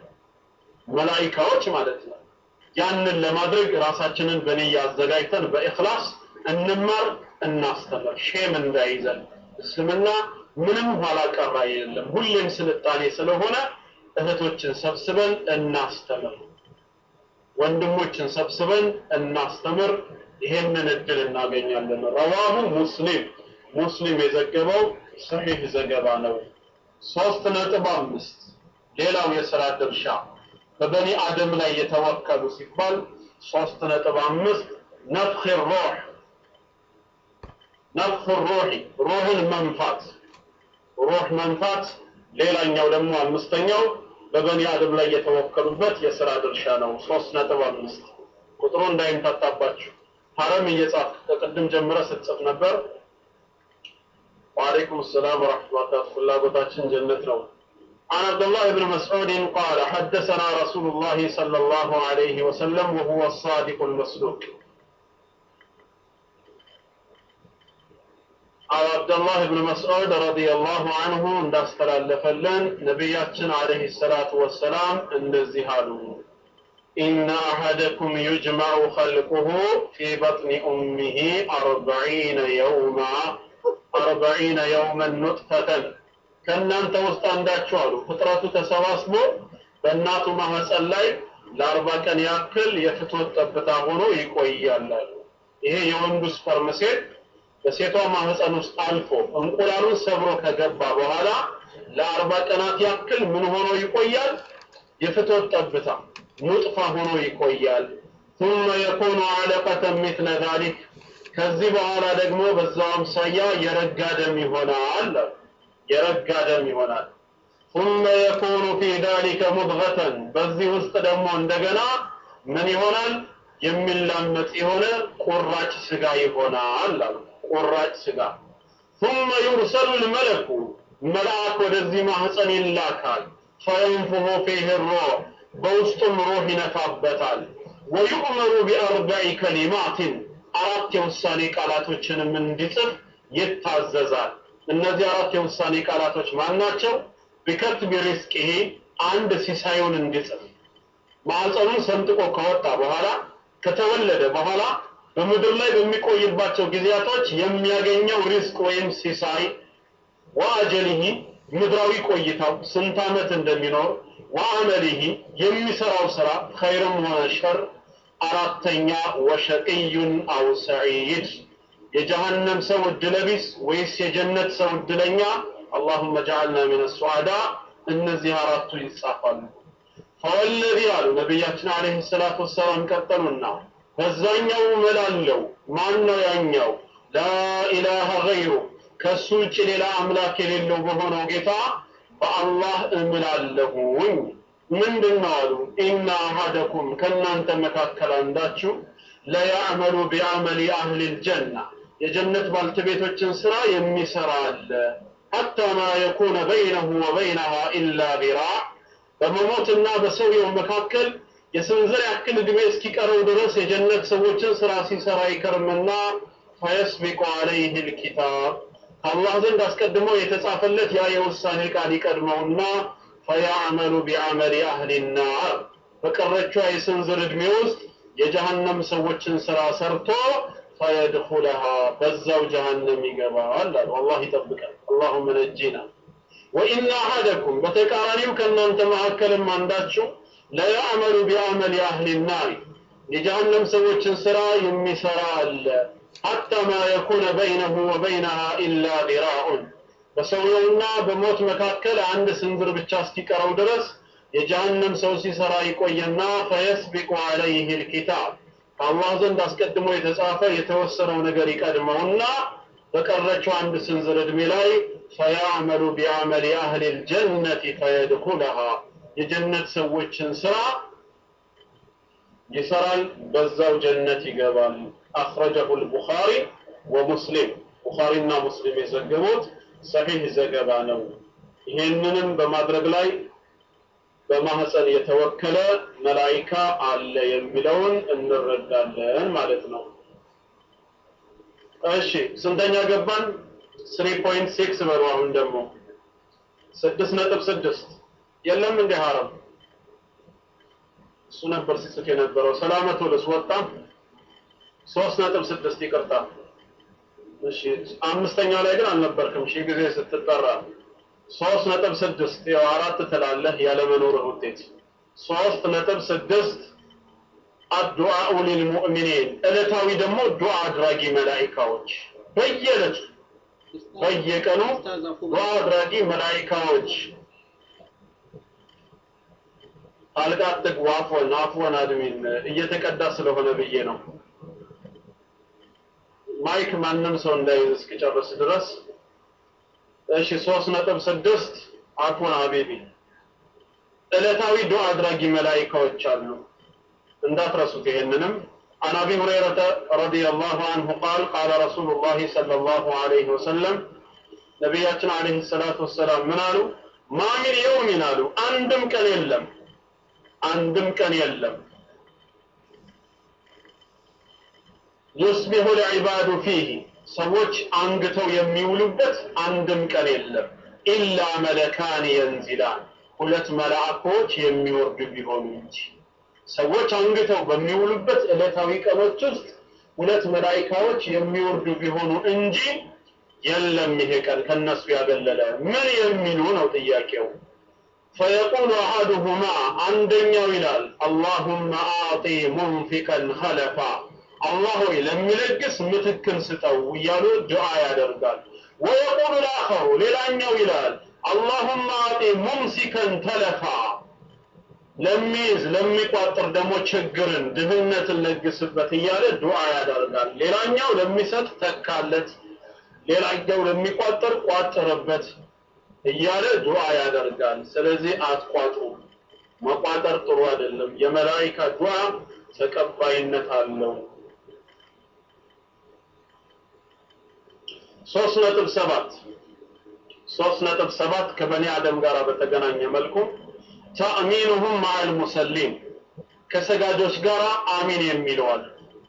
መላኢካዎች ማለት ነው። ያንን ለማድረግ ራሳችንን በንያ አዘጋጅተን በኢኽላስ እንማር፣ እናስተምር። ሼም እንዳይዘን እስልምና ምንም ኋላ ቀር አይደለም፣ ሁሌም ስልጣኔ ስለሆነ እህቶችን ሰብስበን እናስተምር፣ ወንድሞችን ሰብስበን እናስተምር። ይሄንን እድል እናገኛለን። ረዋሁ ሙስሊም ሙስሊም የዘገበው ሰሒህ ዘገባ ነው። ሶስት ነጥብ አምስት ሌላው የሥራ ድርሻ በበኒ አደም ላይ የተወከሉ ሲባል ሶስት ነጥብ አምስት ነፍኽ ሩህ ነፍኽ ሩህ ሩህን መንፋት ሩህ መንፋት ሌላኛው ደግሞ አምስተኛው በበኒ አደም ላይ የተወከሉበት የሥራ ድርሻ ነው። ሶስት ነጥብ አምስት ቁጥሩ እንዳይምታታባችሁ ሐረም እየጻፍ ከቅድም ጀምረ ስትጽፍ ነበር። ወአለይኩም ሰላም ወራህመቱላህ ፍላጎታችን ጀነት ነው። عن عبد الله بن مسعود قال حدثنا رسول الله صلى الله عليه وسلم وهو الصادق المصدوق عبد الله بن مسعود رضي الله عنه እንዳስተላለፈልን ነቢያችን አለይሂ ሰላቱ ወሰላም እንደዚህ አሉ إن أحدكم يجمع خلقه في بطن أمه أربعين يوما أربعين يوما نطفة ከእናንተ ውስጥ አንዳችሁ አሉ ፍጥረቱ ተሰባስቦ በእናቱ ማህፀን ላይ ለአርባ ቀን ያክል የፍትወት ጠብታ ሆኖ ይቆያል አሉ። ይሄ የወንዱ ስፐርም ሴል በሴቷ ማህፀን ውስጥ አልፎ እንቁላሉን ሰብሮ ከገባ በኋላ ለአርባ ቀናት ያክል ምን ሆኖ ይቆያል? የፍትወት ጠብታ ኑጥፋ ሆኖ ይቆያል። ثم يكون علقة مثل ذلك ከዚህ በኋላ ደግሞ በዛው አምሳያ የረጋ ደም ይሆናል የረጋ ደም ይሆናል ثم يكون في ذلك مضغة በዚህ ውስጥ ደግሞ እንደገና ምን ይሆናል የሚላመጥ የሆነ ቁራጭ ስጋ ይሆናል አሉ ቁራጭ ስጋ ثم يرسل الملك መልአክ ወደዚህ ማህፀን ይላካል። ፈየንፉሁ ፊህ ሩህ በውስጡም ሩህ ይነፋበታል። ወዩእመሩ ቢአርበዒ ከሊማትን አራት የውሳኔ ቃላቶችንም እንዲጽፍ ይታዘዛል። እነዚህ አራት የውሳኔ ቃላቶች ማን ናቸው? ቢከትቢ ሪዝቂሂ አንድ ሲሳዩን እንዲጽፍ ማዕፀኑን ሰንጥቆ ከወጣ በኋላ ከተወለደ በኋላ በምድር ላይ በሚቆይባቸው ጊዜያቶች የሚያገኘው ሪዝቅ ወይም ሲሳይ ወአጀሊሂ ምድራዊ ቆይታው ስንት ዓመት እንደሚኖር ወአመሊሂ የሚሰራው ስራ ኸይርም ሆነ ሸር አራተኛ ወሸቅዩን አው ሰዒድ የጀሃነም ሰው እድለቢስ ወይስ የጀነት ሰው እድለኛ አላሁመ ጀዓልና ሚነ ሱዓዳ እነዚህ አራቱ ይጻፋሉ ፈወለዚ አሉ ነቢያችን አለይሂ ሰላቱ ወሰላም ቀጠሉና በዛኛው እምላለሁ ማን ነው ያኛው ላኢላሃ ገይሩ ከሱ ውጭ ሌላ አምላክ የሌለው በሆነው ጌታ በአላህ እምላለሁኝ ምንድን ነው አሉ ኢና አሃደኩም ከእናንተ መካከል አንዳችሁ ለያዕመሉ ቢዐመሊ አህሊ ልጀና የጀነት ባልተቤቶችን ስራ የሚሰራ አለ ሐታ ማ የኩነ በይነሁ ወበይነሃ ኢላ ዚራዕ በመሞትና በሰውየው መካከል የስንዝር ያክል ዕድሜ እስኪቀረው ድረስ የጀነት ሰዎችን ስራ ሲሰራ ይከርምና ፈየስቢቁ ዐለይህ ልኪታብ ከአላህ ዘንድ አስቀድሞ የተጻፈለት ያ የውሳኔ ቃል ይቀድመውና ፈያዕመሉ ቢዐመሊ አህሊ ናር በቀረቿ የስንዝር ዕድሜ ውስጥ የጀሃነም ሰዎችን ስራ ሰርቶ ፈየድኹለሃ በዛው ጀሃነም ይገባል አሉ። አላህ ይጠብቃል። አላሁመ ነጂና ወኢነ አሐደኩም በተቃራኒው ከእናንተ መካከልም አንዳችሁ ለያዕመሉ ቢዐመሊ አህሊ ናር የጀሃነም ሰዎችን ስራ የሚሰራ አለ ሐታ ማ የኩነ በይነሁ ወበይነሃ ኢላ ዚራዑን በሰውየውና በሞት መካከል አንድ ስንዝር ብቻ እስኪቀረው ድረስ የጀሃነም ሰው ሲሰራ ይቆየና ፈየስቢቁ ዐለይህ ልኪታብ ከአላህ ዘንድ አስቀድሞ የተጻፈ የተወሰነው ነገር ይቀድመውና በቀረችው አንድ ስንዝር ዕድሜ ላይ ፈያዕመሉ ቢዐመሊ አህሊ ልጀነቲ ፈየድኹለሃ የጀነት ሰዎችን ስራ ይሰራል፣ በዛው ጀነት ይገባል። አኽረጀሁ ልቡኻሪ ወሙስሊም ቡኻሪና ሙስሊም የዘገቡት ሰሒህ ዘገባ ነው። ይሄንንም በማድረግ ላይ በማህፀን የተወከለ መላኢካ አለ የሚለውን እንረዳለን ማለት ነው። እሺ ስንተኛ ገባን? ስሪ ፖይንት ሲክስ በሉ። አሁን ደግሞ ስድስት ነጥብ ስድስት የለም እንደ ሀረም እሱ ነበር ሲጽፍ የነበረው። ሰላመቱ ልስ ወጣ ሶስት ነጥብ ስድስት ይቅርታ። እሺ አምስተኛው ላይ ግን አልነበርክም ሺህ ጊዜ ስትጠራ ሶስት ነጥብ ስድስት ያው አራት ትላለህ ያለመኖርህ ውጤት ሶስት ነጥብ ስድስት አዱዓኡ ሊልሙእሚኒን ዕለታዊ ደግሞ ዱዓ አድራጊ መላኢካዎች በየዕለቱ በየቀኑ ዱዓ አድራጊ መላኢካዎች አልጋ አትግቡ አፎን አፎን አድሚን እየተቀዳ ስለሆነ ብዬ ነው ማይክ ማንም ሰው እንዳይዝ እስኪጨርስ ድረስ እሺ ሶስት ነጥብ ስድስት አፉን ሀቢቢ ዕለታዊ ዱዓ አድራጊ መላኢካዎች አሉ እንዳትረሱት ይሄንንም عن ابي هريره رضي الله عنه قال قال رسول الله صلى الله عليه وسلم ነቢያችን አለይሂ ሰላቱ ወሰላም ምን አሉ ማ ሚን የውሚን አሉ አንድም ቀን የለም አንድም ቀን የለም ዩስቢሑ ልዕባዱ ፊህ ሰዎች አንግተው የሚውሉበት አንድም ቀን የለም ኢላ መለካን የንዚላን ሁለት መላእኮች የሚወርዱ ቢሆኑ እንጂ ሰዎች አንግተው በሚውሉበት ዕለታዊ ቀኖች ውስጥ ሁለት መላኢካዎች የሚወርዱ ቢሆኑ እንጂ የለም ይሄ ቀን ከነሱ ያገለለ ምን የሚሉ ነው ጥያቄው ፈየቁሉ አሐዱሁማ አንደኛው ይላል አላሁመ አዕጢ ሙንፊቀን ኸለፋ አላህ ሆይ ለሚለግስ ምትክን ስጠው እያሉ ዱዓ ያደርጋል ወየቁሉ ልአኸሩ ሌላኛው ይላል አላሁመ አዕጢ ሙምሲከን ተለፋ ለሚይዝ ለሚቋጥር ደግሞ ችግርን ድህነትን ለግስበት እያለ ዱዓ ያደርጋል ሌላኛው ለሚሰጥ ተካለት ሌላኛው ለሚቋጥር ቋጥርበት እያለ ዱዓ ያደርጋል ስለዚህ አትቋጥሩ መቋጠር ጥሩ አይደለም የመላኢካ ዱዓ ተቀባይነት አለው ሶስት ነጥብ ሰባት ሶስት ነጥብ ሰባት ከበኒ አደም ጋር በተገናኘ መልኩ ተእሚኑሁም ማዕል ሙሰሊም ከሰጋጆች ጋር አሚን የሚለዋል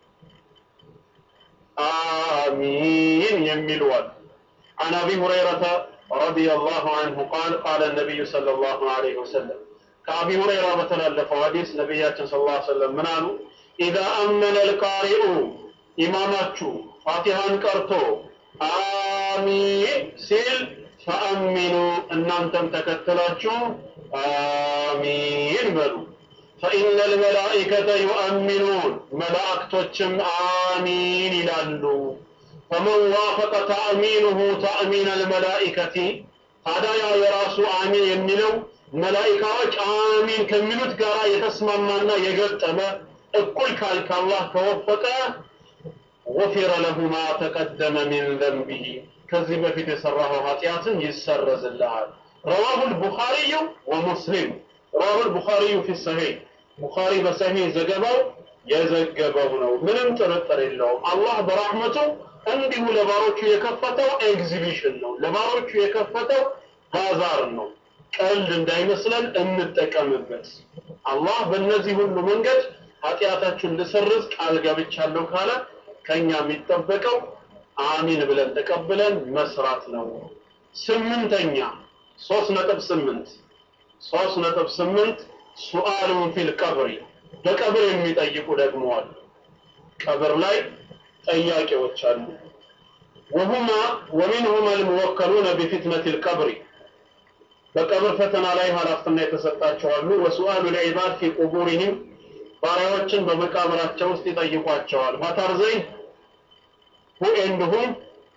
አሚን የሚለዋል عن أبي هريرة رضي الله عنه قال قال النبي صلى الله عليه وسلم كأبي هريرة مثلا حديث نبيات صلى الله عليه وسلم منالو إذا أمن القارئ إماماتشو فاتحان كرتو آمين سيل فأمنوا أن أنتم تكتلاتشو آمين بلو فإن الملائكة يؤمنون ملائكتهم آمين لالو فمن وافق تأمينه تأمين الملائكة هذا يا يراس آمين يمنو ملائكة آمين كمنوت قراء يتسمى منا يقتم እኩል ካልክ አላህ ከወፈቀ ወፊረ ለሁ ማ ተቀደመ ሚን ዘንቢሂ ከዚህ በፊት የሰራኸው ኃጢአትን ይሰረዝልሃል ረዋሁ ልቡኻሪዩ ወሙስሊም ረዋሁ ልቡኻሪዩ ፊ ሰሒህ ቡኻሪ በሰሒህ ዘገባው የዘገበው ነው ምንም ጥርጥር የለውም አላህ በራህመቱ እንዲሁ ለባሮቹ የከፈተው ኤግዚቢሽን ነው ለባሮቹ የከፈተው ባዛር ነው ቀልድ እንዳይመስለን እንጠቀምበት አላህ በእነዚህ ሁሉ መንገድ ኃጢአታችሁን ልሰርዝ ቃል ገብቻለሁ ካለ ከኛ የሚጠበቀው አሚን ብለን ተቀብለን መስራት ነው ስምንተኛ ሶስት ነጥብ ስምንት ሶስት ነጥብ ስምንት ሱአሉን ፊል ቀብሪ በቀብር የሚጠይቁ ደግሞ አሉ ቀብር ላይ ጠያቂዎች አሉ ወሁማ ወሚንሁማ ልሙወከሉነ ቢፊትነት ልቀብሪ በቀብር ፈተና ላይ ኃላፊትና የተሰጣቸው አሉ ወሱአሉ ልዒባድ ፊ ቁቡሪህም ባሪያዎችን በመቃብራቸው ውስጥ ይጠይቋቸዋል ማታር ዘይ ሁ ኤንድ ሁም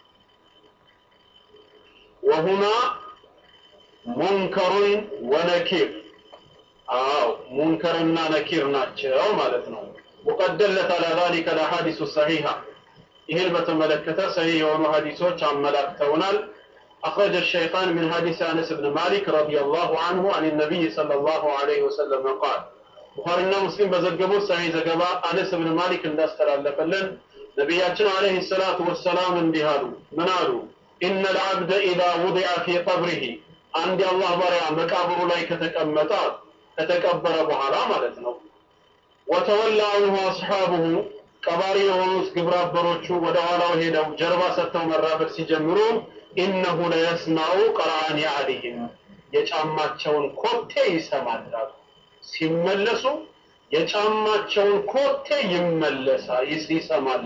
ወሁማ ሙንከሩን ወነኪር አዎ ሙንከርና ነኪር ናቸው ማለት ነው ወቀደለት አላ ذلك الاحاديث الصحيحه ይህን በተመለከተ ሰሂህ የሆኑ ሀዲሶች አመላክተውናል أخرج الشيخان من حديث أنس بن مالك رضي الله عنه عن النبي صلى الله عليه وسلم قال ቡኻሪና ሙስሊም በዘገቡት ሰሂህ ዘገባ አነስ ብን ማሊክ እንዳስተላለፈልን ነቢያችን አለይሂ ሰላቱ ወሰላም እንዲህ አሉ ምን አሉ ኢነ ልዓብደ ኢዛ ውዲዐ ፊ ቀብሪሂ አንድ የአላህ ባሪያ መቃብሩ ላይ ከተቀመጠ ከተቀበረ በኋላ ማለት ነው ወተወላ አንሁ አስሓቡሁ ቀባሪ የሆኑት ግብረ አበሮቹ ወደ ኋላው ሄደው ጀርባ ሰጥተው መራመድ ሲጀምሩ ኢነሁ ለየስማዑ ቀርአን አሊህም የጫማቸውን ኮቴ ይሰማል ሲመለሱ የጫማቸውን ኮቴ ይመለሳል ይሰማል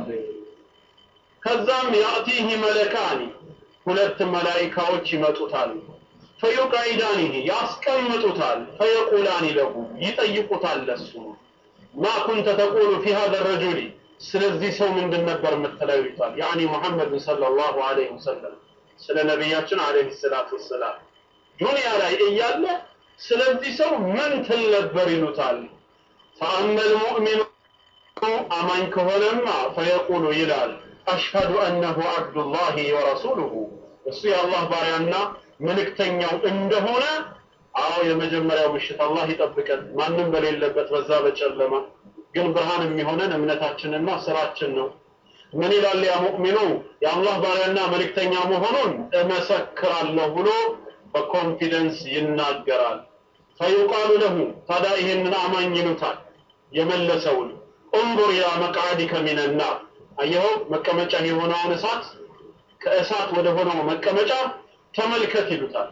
ከዛም ያእቲህ መለካኒ ሁለት መላኢካዎች ይመጡታል ፈዩቀዒዳኒህ ያስቀምጡታል ፈየቁላኒ ለሁ ይጠይቁታል ለሱ ማ ኩንተ ተቁሉ ፊ ሀዘ ረጁሊ ስለዚህ ሰው ምንድን ነበር የምትለው ይሉታል ያኒ ሙሐመድን ሰለላሁ ዐለይሂ ወሰለም ስለ ነቢያችን ዐለይሂ ሰላቱ ወሰላም ዱንያ ላይ እያለ ስለዚህ ሰው ምን ትል ነበር ይሉታል ፈአመ ልሙእሚኑ አማኝ ከሆነማ ፈየቁሉ ይላል አሽሀዱ አነሁ አብዱላሂ ወረሱሉሁ እሱ የአላህ ባሪያና መልእክተኛው እንደሆነ አዎ የመጀመሪያው ምሽት አላህ ይጠብቀን ማንም በሌለበት በዛ በጨለማ ግን ብርሃን የሚሆነን እምነታችንና ስራችን ነው ምን ይላል ያ ሙእሚኑ የአላህ ባሪያና መልእክተኛ መሆኑን እመሰክራለሁ ብሎ በኮንፊደንስ ይናገራል ፈዩቃሉ ለሁ ታዲያ ይህንን አማኝ ይሉታል የመለሰውን እንظር ኢላ መቅዓዲከ ሚነናር አየኸው መቀመጫ የሆነውን እሳት ከእሳት ወደ ሆነው መቀመጫ ተመልከት ይሉታል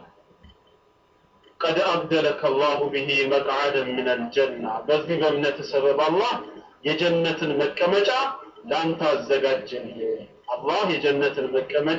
ቀድ አብደለከ አላሁ ብሂ መቅዓደን ምን አልጀና በዚህ በእምነት ሰበብ አላህ የጀነትን መቀመጫ ለአንተ አዘጋጀልህ አላህ የጀነትን መቀመጫ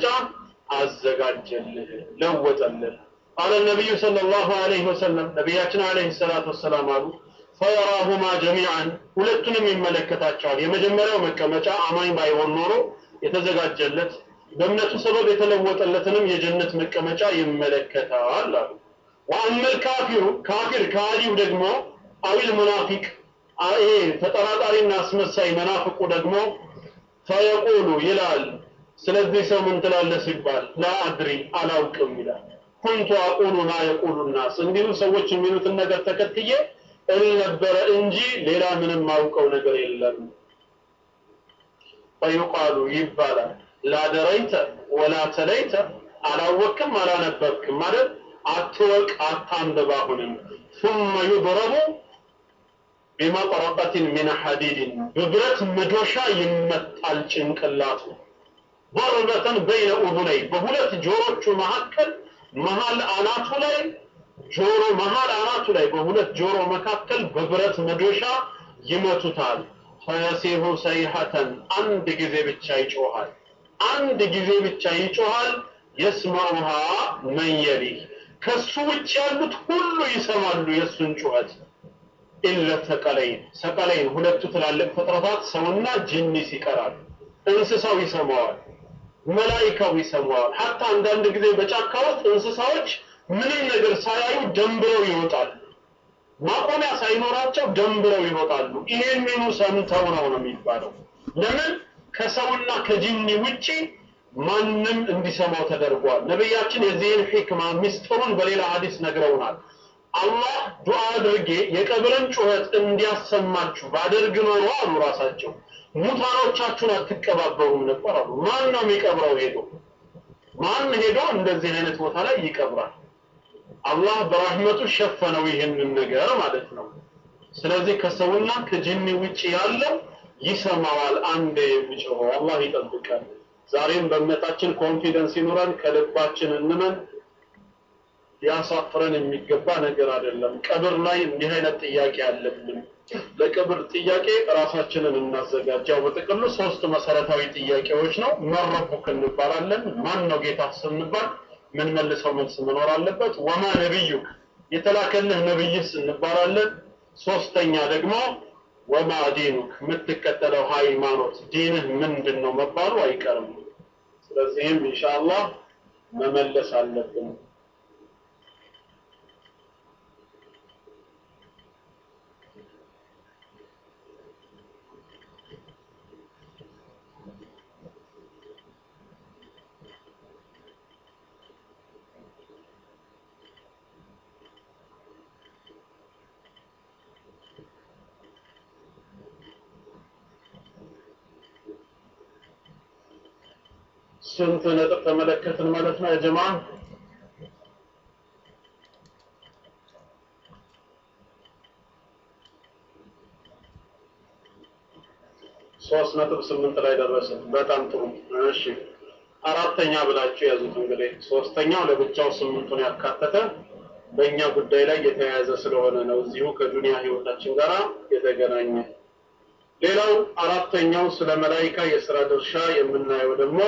አዘጋጀልህ ለወጠልህ ቃለ ነቢዩ ሰለላሁ ዐለይሂ ወሰለም ነቢያችን ዐለይሂ ሰላቱ ወሰላም አሉ ፈየራሁማ ጀሚዓን ሁለቱንም ይመለከታቸዋል የመጀመሪያው መቀመጫ አማኝ ባይሆን ኖሮ የተዘጋጀለት በእምነቱ ሰበብ የተለወጠለትንም የጀነት መቀመጫ ይመለከታል አሉ ወአመል ካፊሩ ካፊር ከሃዲው ደግሞ አዊል ሙናፊቅ ይሄ ተጠራጣሪና አስመሳይ መናፍቁ ደግሞ ፈየቁሉ ይላል ስለዚህ ሰው ምን ትላለህ ሲባል ላ አድሪ አላውቅም ይላል ኩንቱ አቁሉ ማ የቁሉ ናስ እንዲሁ ሰዎች የሚሉትን ነገር ተከትዬ እል ነበረ እንጂ ሌላ ምንም ማውቀው ነገር የለም ፈዩቃሉ ይባላል ላደረይተ ወላ ተለይተ አላወቅም አላነበብክም ማለት አትወቅ አታንብብ አሁንም ثم يضرب بمطرقة من حديد በብረት መዶሻ ይመታል ጭንቅላቱ ضربة بين أذنيه በሁለት ጆሮቹ መካከል መሃል አናቱ ላይ ጆሮ መሃል አናቱ ላይ በሁለት ጆሮ መካከል በብረት መዶሻ ይመቱታል ፈየሲሁ ሰይሐተን አንድ ጊዜ ብቻ ይጮሃል አንድ ጊዜ ብቻ ይጮሃል የስማዑሃ መን የሊህ ከሱ ውጭ ያሉት ሁሉ ይሰማሉ የእሱን ጩኸት ኢለ ሰቀለይን ሰቀለይን ሁለቱ ትላልቅ ፍጥረታት ሰውና ጅኒስ ይቀራል እንስሳው ይሰማዋል መላይካው ይሰማዋል ሀታ አንዳንድ ጊዜ በጫካ ውስጥ እንስሳዎች ምንም ነገር ሳያዩ ደንብረው ይወጣሉ ማቆሚያ ሳይኖራቸው ደንብረው ይወጣሉ ይሄንኑ ሰምተው ነው ነው የሚባለው ለምን ከሰውና ከጂኒ ውጪ ማንም እንዲሰማው ተደርጓል ነቢያችን የዚህን ሒክማ ሚስጥሩን በሌላ ሀዲስ ነግረውናል አላህ ዱዓ አድርጌ የቀብርን ጩኸት እንዲያሰማችሁ ባደርግ ኖሮ አሉ ራሳቸው ሙታኖቻችሁን አትቀባበሩም ነበር አሉ ማን ነው የሚቀብረው ሄዶ ማን ሄዶ እንደዚህ አይነት ቦታ ላይ ይቀብራል አላህ በራህመቱ ሸፈነው ይህንን ነገር ማለት ነው ስለዚህ ከሰውና ከጅኒ ውጭ ያለው ይሰማዋል አንድ የሚጮኸው አላህ ይጠብቃል ዛሬም በእምነታችን ኮንፊደንስ ይኑረን ከልባችን እንመን ሊያሳፍረን የሚገባ ነገር አይደለም ቀብር ላይ እንዲህ አይነት ጥያቄ አለብን ለቀብር ጥያቄ ራሳችንን እናዘጋጅ ያው በጥቅሉ ሶስት መሰረታዊ ጥያቄዎች ነው መረቡክ እንባላለን ማን ነው ጌታ ስንባል ምን መልሰው መልስ መኖር አለበት ወማ ነቢዩክ የተላከልህ ነብይስ እንባላለን ሶስተኛ ደግሞ ወማ ዲኑክ የምትከተለው ሃይማኖት ዲንህ ምንድን ነው መባሉ አይቀርም ስለዚህም ኢንሻአላህ መመለስ አለብን ስንት ነጥብ ተመለከትን ማለት ነው የጀማ ሶስት ነጥብ ስምንት ላይ ደረስን በጣም ጥሩ እሺ አራተኛ ብላችሁ ያዙት እንግዲህ ሶስተኛው ለብቻው ስምንቱን ያካተተ በእኛ ጉዳይ ላይ የተያያዘ ስለሆነ ነው እዚሁ ከዱንያ ህይወታችን ጋር የተገናኘ ሌላው አራተኛው ስለ መላይካ የስራ ድርሻ የምናየው ደግሞ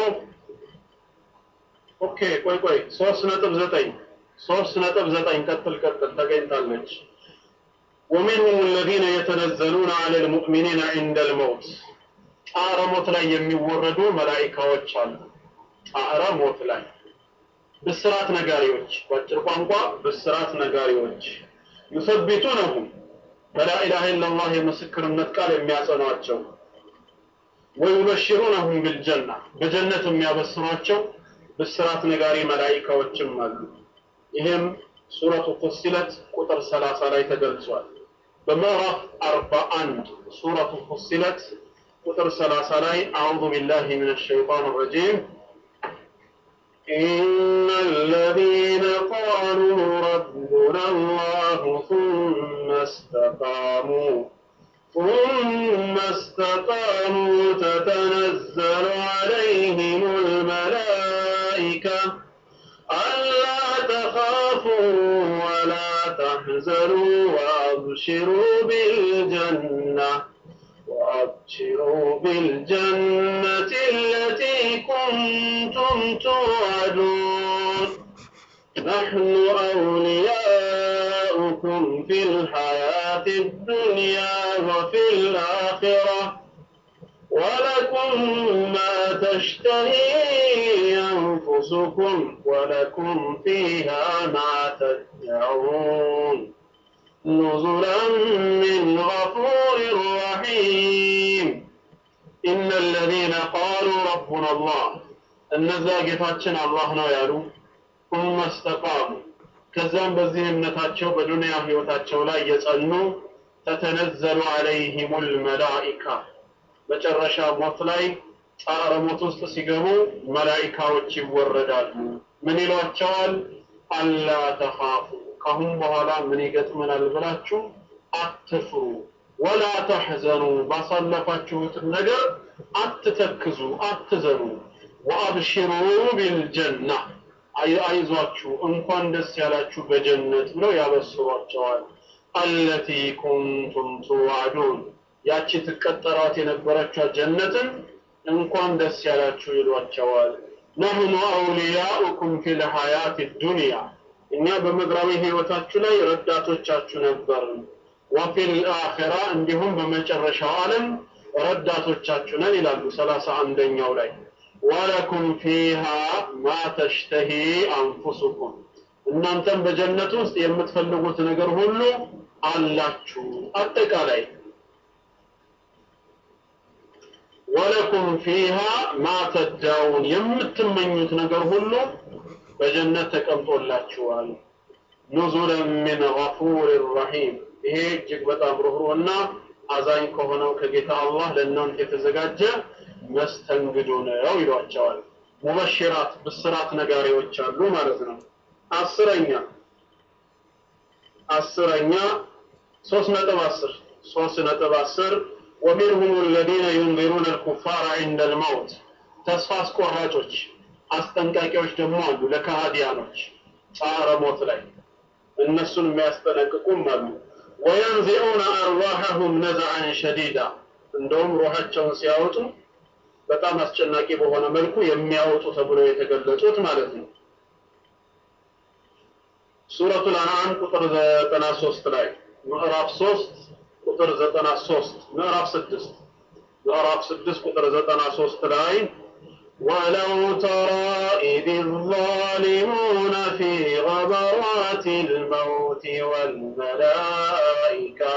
ኦኬ ቆይ ቆይ ሶስት ነጥብ ዘጠኝ ሶስት ነጥብ ዘጠኝ ቀጥል ቀጥል ተገኝታለች ومنهم الذين يتنزلون على المؤمنين عند الموت ጣረ ሞት ላይ የሚወረዱ መላኢካዎች አሉ ጣረ ሞት ላይ ብስራት ነጋሪዎች በአጭር ቋንቋ ብስራት ነጋሪዎች ዩሰቢቱነሁም በላኢላሃ ኢላላህ የምስክርነት ቃል የሚያጸኗቸው ወዩበሽሩነሁም ቢልጀና በጀነት የሚያበስሯቸው ብስራት ነጋሪ መላኢካዎችም አሉ ይህም ሱረቱ ፉሲለት ቁጥር 30 ላይ ተገልጿል በምዕራፍ 41 ሱረቱ ፉሲለት ቁጥር 30 ላይ አዑዙ ቢላሂ ሚነ ሸይጣን ረጂም إن الذين قالوا ربنا الله ثم استقاموا ثم استقاموا تتنزل عليهم الملائكة ألا تخافوا ولا تحزنوا وأبشروا بالجنة وأبشروا بالجنة التي كنتم توعدون نحن أولياؤكم في الحياة الدنيا وفي الآخرة ولكم ما تشتهي أنفسكم ولكم فيها ما تدعون نزلا من غفور رحيم إن الذين قالوا ربنا الله እነዛ ጌታችን አላህ ነው ያሉ ثم استقاموا ከዛም በዚህ እምነታቸው በዱንያ ህይወታቸው ላይ የጸኑ ተተነዘሉ عليهم الملائكة መጨረሻ ሞት ላይ ጣረ ሞት ውስጥ ሲገቡ መላኢካዎች ይወረዳሉ ምን ይሏቸዋል? አላ ተኻፉ ካሁን በኋላ ምን ይገጥመናል ብላችሁ አትፍሩ፣ ወላ ተሕዘኑ ባሳለፋችሁት ነገር አትተክዙ፣ አትዘኑ። ወአብሽሩ ቢልጀና አይዟችሁ እንኳን ደስ ያላችሁ በጀነት ብለው ያበስሯቸዋል። አለቲ ኩንቱም ትዋዕዱን ያቺ ትቀጠሯት የነበረችው ጀነትን እንኳን ደስ ያላችሁ ይሏቸዋል። ነህኑ አውሊያኡኩም ፊል ሐያት ዱንያ እኛ በምድራዊ ህይወታችሁ ላይ ረዳቶቻችሁ ነበርን። ወፊል አኺራ እንዲሁም በመጨረሻው ዓለም ረዳቶቻችሁ ነን ይላሉ ሰላሳ አንደኛው ላይ ወለኩም ፊሃ ማ ተሽተሂ አንፉሱኩም እናንተም በጀነት ውስጥ የምትፈልጉት ነገር ሁሉ አላችሁ። አጠቃላይ ወለኩም ፊሃ ማ ተዳውን የምትመኙት ነገር ሁሉ በጀነት ተቀምጦላችኋል። ኑዙለን ሚን ገፉር ረሒም ይሄ እጅግ በጣም ሩህሩህና አዛኝ ከሆነው ከጌታ አላህ ለእናንተ የተዘጋጀ መስተንግዶ ነው ይሏቸዋል። ሙበሽራት ብስራት ነጋሪዎች አሉ ማለት ነው። አስረኛ አስረኛ ሶስት ነጥብ አስር ሶስት ነጥብ አስር ወሚንሁም አለዚነ ዩንዚሩነ አልኩፋረ ዒንደ አልመውት ተስፋ አስቆራጮች አስጠንቃቂዎች ደግሞ አሉ ለከሃዲያኖች ጻረ ሞት ላይ እነሱን የሚያስጠነቅቁም አሉ። ወየንዚዑነ አርዋሐሁም ነዝዐን ሸዲዳ እንደውም ሩሃቸውን ሲያወጡ በጣም አስጨናቂ በሆነ መልኩ የሚያወጡ ተብሎ የተገለጹት ማለት ነው። ሱረቱል አንዓም ቁጥር 93 ላይ ምዕራፍ 3 ቁጥር 93 ምዕራፍ 6 ምዕራፍ 6 ቁጥር 93 ላይ ولو ترى إذ الظالمون في غبرات الموت والملائكة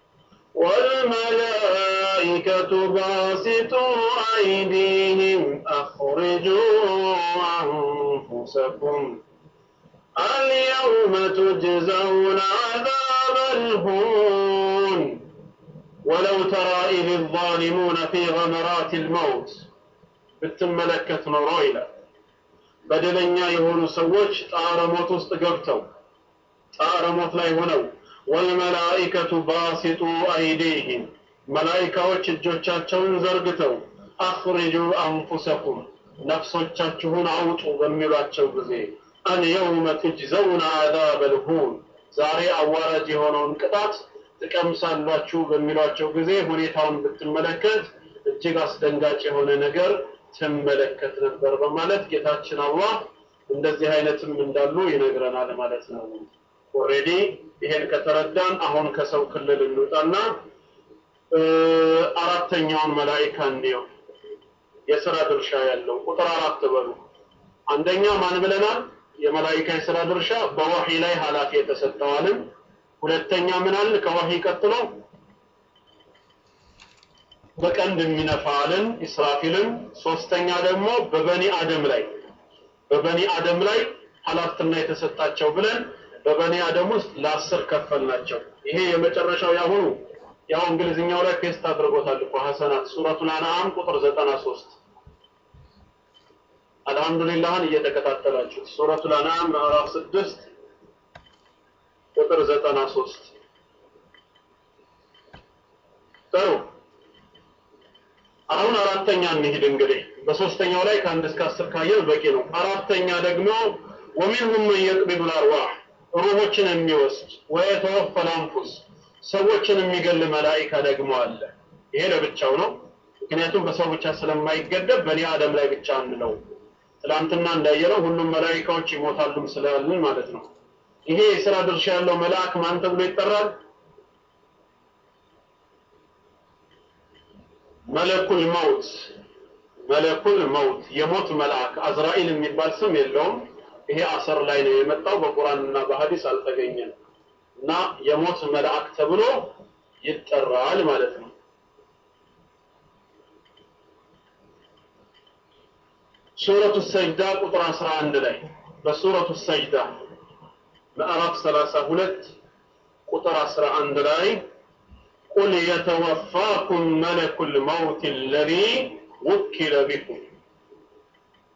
والملائكة باسطوا أيديهم أخرجوا أنفسكم اليوم تجزون عذاب الهون ولو ترى إذ الظالمون في غمرات الموت ብትመለከት ኖሮ ይላል በደለኛ የሆኑ ሰዎች ጣረ ሞት ውስጥ ገብተው ጣረ ሞት ላይ ሆነው ወልመላኢከቱ ባሲጡ አይዲህም መላኢካዎች እጆቻቸውን ዘርግተው አኽሪጁ አንፉሰኩም ነፍሶቻችሁን አውጡ በሚሏቸው ጊዜ አልየውመ ትጅዘውነ አዛበ ልሁን ዛሬ አዋራጅ የሆነውን ቅጣት ትቀምሳላችሁ በሚሏቸው ጊዜ ሁኔታውን ብትመለከት እጅግ አስደንጋጭ የሆነ ነገር ትመለከት ነበር በማለት ጌታችን አላህ እንደዚህ አይነትም እንዳሉ ይነግረናል ማለት ነው። ኦሬዲ ይሄን ከተረዳን አሁን ከሰው ክልል እንውጣና አራተኛውን መላኢካ እንዲየው የስራ ድርሻ ያለው ቁጥር አራት በሉ። አንደኛ ማን ብለናል? የመላኢካ የስራ ድርሻ በወሂ ላይ ኃላፊ የተሰጠዋልን። ሁለተኛ ምን አለ? ከወሂ ቀጥሎ በቀንድ የሚነፋልን ኢስራፊልን። ሶስተኛ ደግሞ በበኒ አደም ላይ በበኒ አደም ላይ ኃላፊነት የተሰጣቸው ብለን በበኒ አደም ውስጥ ለአስር ከፈል ናቸው። ይሄ የመጨረሻው ያሁኑ ያው እንግሊዝኛው ላይ ፔስት አድርጎታል እኮ ሐሰናት ሱረቱል አንዓም ቁጥር 93 አልሐምዱሊላህን እየተከታተላችሁት ሱረቱል አንዓም ምዕራፍ 6 ቁጥር 93 ጥሩ አሁን አራተኛ እንሂድ እንግዲህ በሶስተኛው ላይ ከአንድ እስከ አስር ካየን በቂ ነው። አራተኛ ደግሞ ወሚንሁም መን የቅቢዱ አርዋህ ሩሆችን የሚወስድ ወየተወፈል አንፉስ ሰዎችን የሚገል መላኢካ ደግሞ አለ። ይሄ ለብቻው ነው። ምክንያቱም በሰው ብቻ ስለማይገደብ በኒ አደም ላይ ብቻ አንለው። ትላንትና እንዳየነው ሁሉም መላኢካዎች ይሞታሉም ስላልን ማለት ነው። ይሄ የስራ ድርሻ ያለው መልአክ ማን ተብሎ ይጠራል? መለኩል መውት መለኩል መውት የሞት መልአክ አዝራኢል የሚባል ስም የለውም። ይሄ አሰር ላይ ነው የመጣው፣ በቁርአንና በሐዲስ አልተገኘም። እና የሞት መልአክ ተብሎ ይጠራል ማለት ነው። ሱረቱ ሰጅዳ ቁጥር 11 ላይ በሱረቱ ሰጅዳ ምዕራፍ 32 ቁጥር 11 ላይ ቁል የተወፋኩም መለኩል መውት አለዚ ውኪለ ቢኩም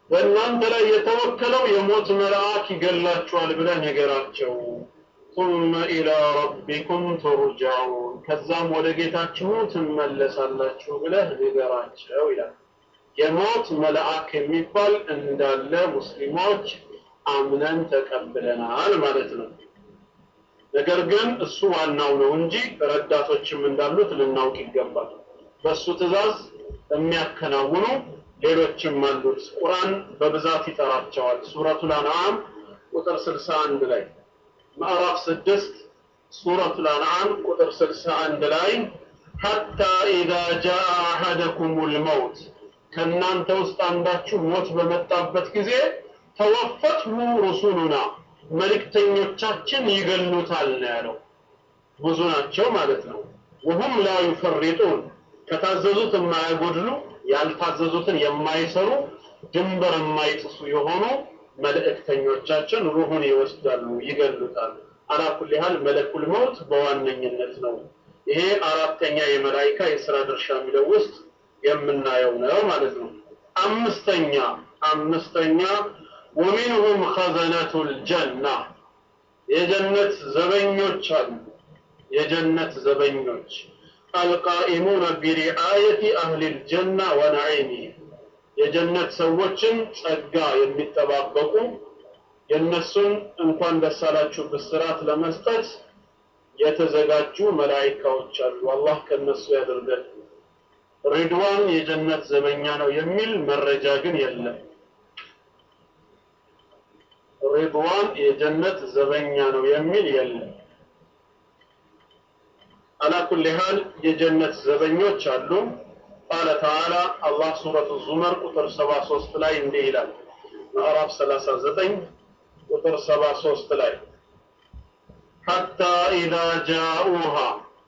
በእናንተ ላይ የተወከለው የሞት መልአክ ይገላችኋል ብለህ ነገራቸው። ثم إلى ربكم ترجعون ከዛም ወደ ጌታችሁ ትመለሳላችሁ ብለህ ንገራቸው ይላል። የሞት መልአክ የሚባል እንዳለ ሙስሊሞች አምነን ተቀብለናል ማለት ነው። ነገር ግን እሱ ዋናው ነው እንጂ ረዳቶችም እንዳሉት ልናውቅ ይገባል። በእሱ ትእዛዝ የሚያከናውኑ ሌሎችም አሉት። ቁርአን በብዛት ይጠራቸዋል። ሱረቱል አንዓም ቁጥር 61 ላይ ምዕራፍ 6 ሱረቱል አንዓም ቁጥር 61 ላይ ሐታ ኢዛ ጃአ አሐደኩሙል መውት ከእናንተ ውስጥ አንዳችሁ ሞት በመጣበት ጊዜ ተወፈትሁ ሩሱሉና መልእክተኞቻችን ይገሉታል ነው ያለው። ብዙ ናቸው ማለት ነው። ወሁም ላ ዩፈሪጡን ከታዘዙት የማያጎድሉ ያልታዘዙትን የማይሰሩ ድንበር የማይጥሱ የሆኑ መልእክተኞቻችን ሩሁን ይወስዳሉ፣ ይገሉታል። አላኩል ያህል መለኩል መውት በዋነኝነት ነው። ይሄ አራተኛ የመላይካ የስራ ድርሻ የሚለው ውስጥ የምናየው ነው ማለት ነው። አምስተኛ አምስተኛ ወሚንሁም ኸዘነቱል ጀና የጀነት ዘበኞች አሉ። የጀነት ዘበኞች አልቃኢሙነ ቢሪአየቲ አህሊል ጀና ወነዒሚሂም የጀነት ሰዎችን ጸጋ የሚጠባበቁ የእነሱን እንኳን ደስ አላችሁ ብስራት ለመስጠት የተዘጋጁ መላኢካዎች አሉ። አላህ ከነሱ ያደርገን። ሪድዋን የጀነት ዘበኛ ነው የሚል መረጃ ግን የለም። ሪድዋን የጀነት ዘበኛ ነው የሚል የለም። አላኩል ሃል የጀነት ዘበኞች አሉ። ቃለ ተዓላ አላህ ሱረቱ ዙመር ቁጥር 73 ላይ እንዲህ ይላል። ምዕራፍ 39 ቁጥር 73 ላይ ሐታ ኢዛ ጃኡሃ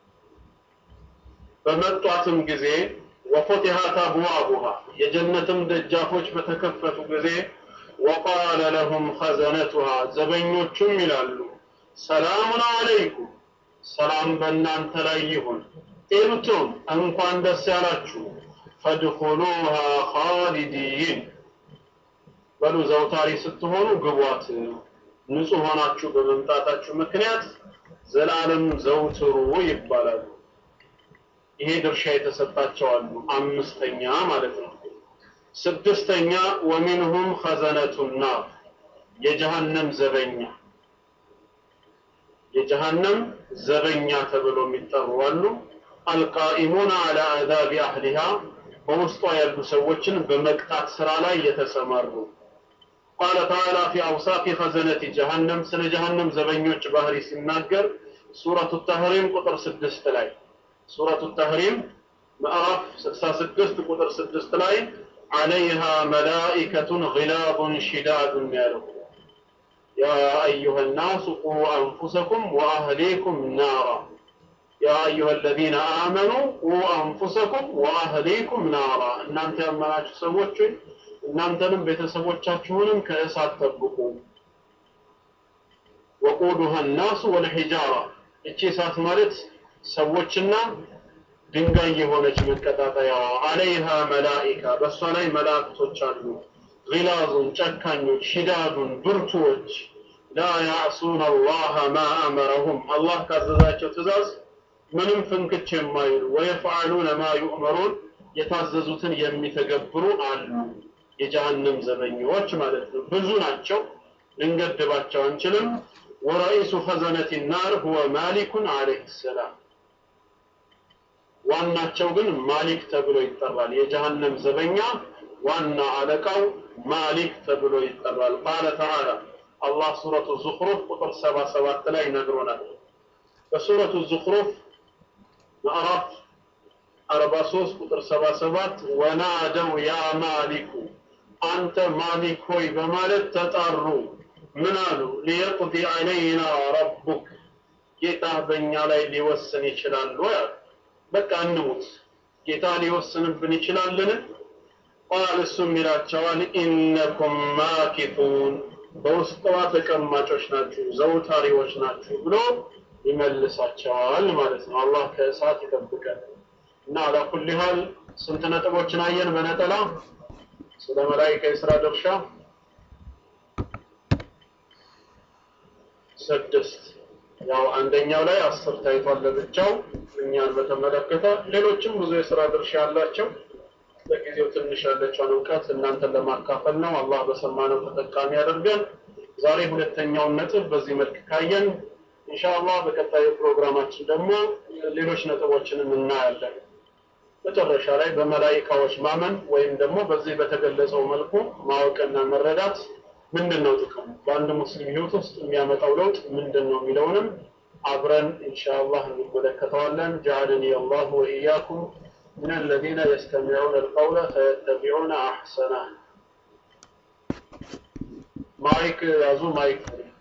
በመጧትም ጊዜ ወፉቲሐት አብዋቡሃ የጀነትም ደጃፎች በተከፈቱ ጊዜ ወቃለ ለሁም ኸዘነቱሃ ዘበኞቹም ይላሉ ሰላሙን አለይኩም ሰላም በእናንተ ላይ ይሁን ጢብቱም እንኳን ደስ ያላችሁ ፈድኹሉሃ ኻሊዲን በሉ ዘውታሪ ስትሆኑ ግቧት ንጹህ ሆናችሁ በመምጣታችሁ ምክንያት ዘላለም ዘውትሩ ይባላሉ ይሄ ድርሻ የተሰጣቸው አሉ አምስተኛ ማለት ነው ስድስተኛ ወሚንሁም ኸዘነቱ ናር የጀሃነም ዘበኛ የጀሃነም ዘበኛ ተብሎ የሚጠሩ አሉ አልቃኢሙን አላ አዛቢ አህሊሃ በውስጧ ያሉ ሰዎችን በመቅጣት ስራ ላይ የተሰማሩ ቃለ ተዓላ ፊ አውሳፊ ኸዘነቲ ጀሃነም ስለ ጀሃነም ዘበኞች ባህሪ ሲናገር ሱረቱ ተህሪም ቁጥር ስድስት ላይ ሱረቱ ተህሪም ምዕራፍ 66 ቁጥር 6 ላይ አለይሃ መላኢከቱን ግላቡን ሽዳዱን ያለው ያ አዩሃ ናሱ ቁ አንፉሰኩም ወአህሊኩም ናራ ያ አዩሃ አለዚነ አመኑ ቁ አንፉሰኩም ወአህሊኩም ናራ እናንተ ያመናችሁ ሰዎች ሆይ እናንተንም ቤተሰቦቻችሁንም ከእሳት ጠብቁ ወቁዱሃ ናሱ ወልሒጃራ እቺ እሳት ማለት ሰዎችና ድንጋይ የሆነች መቀጣጠያዋ አለይሃ መላኢካ በእሷ ላይ መላእክቶች አሉ ጊላዙን ጨካኞች ሽዳዱን ብርቱዎች ላ ያዕሱን አላህ ማ አመረሁም አላህ ካዘዛቸው ትእዛዝ ምንም ፍንክች የማይሉ ወየፍዓሉነ ማ ዩእመሩን የታዘዙትን የሚተገብሩ አሉ የጀሃነም ዘበኞች ማለት ነው ብዙ ናቸው ልንገድባቸው አንችልም ወረኢሱ ኸዘነት ናር ሁወ ማሊኩን አለይህ ሰላም ዋናቸው ግን ማሊክ ተብሎ ይጠራል የጀሃነም ዘበኛ ዋና አለቃው ማሊክ ተብሎ ይጠራል ቃለ ተዓላ አላህ ሱረቱ ዙኽሩፍ ቁጥር 77 ላይ ነግሮናል በሱረቱ ዙኽሩፍ ምዕራፍ 43 ቁጥር 77 ወናደው ያ ማሊኩ አንተ ማሊክ ሆይ በማለት ተጣሩ ምን አሉ ሊየቅዲ ዐለይና ረቡክ ጌታ በእኛ ላይ ሊወስን ይችላል ወይ በቃ እንሙት ጌታ ሊወስንብን ይችላልን ቃል እሱም ይላቸዋል ኢነኩም ማኪቱን በውስጠዋ ተቀማጮች ናችሁ ዘውታሪዎች ናችሁ ብሎ ይመልሳቸዋል ማለት ነው አላህ ከእሳት ይጠብቀን እና አላኩል ሀል ስንት ነጥቦችን አየን በነጠላ ስለ መላኢካ የስራ ድርሻ ስድስት ያው አንደኛው ላይ አስር ታይቷል ለብቻው እኛን በተመለከተ ሌሎችም ብዙ የስራ ድርሻ ያላቸው ለጊዜው ትንሽ ያለችውን እውቀት እናንተን ለማካፈል ነው። አላህ በሰማነው ተጠቃሚ ያደርገን። ዛሬ ሁለተኛውን ነጥብ በዚህ መልክ ካየን ኢንሻአላህ በቀጣዩ ፕሮግራማችን ደግሞ ሌሎች ነጥቦችንም እናያለን። መጨረሻ ላይ በመላኢካዎች ማመን ወይም ደግሞ በዚህ በተገለጸው መልኩ ማወቅና መረዳት ምንድን ነው ጥቅሙ፣ በአንድ ሙስሊም ህይወት ውስጥ የሚያመጣው ለውጥ ምንድን ነው የሚለውንም አብረን ኢንሻአላህ እንመለከተዋለን። ጀዐለኒ አላሁ ወኢያኩም من الذين يستمعون القول فيتبعون أحسنه مايك يازو مايك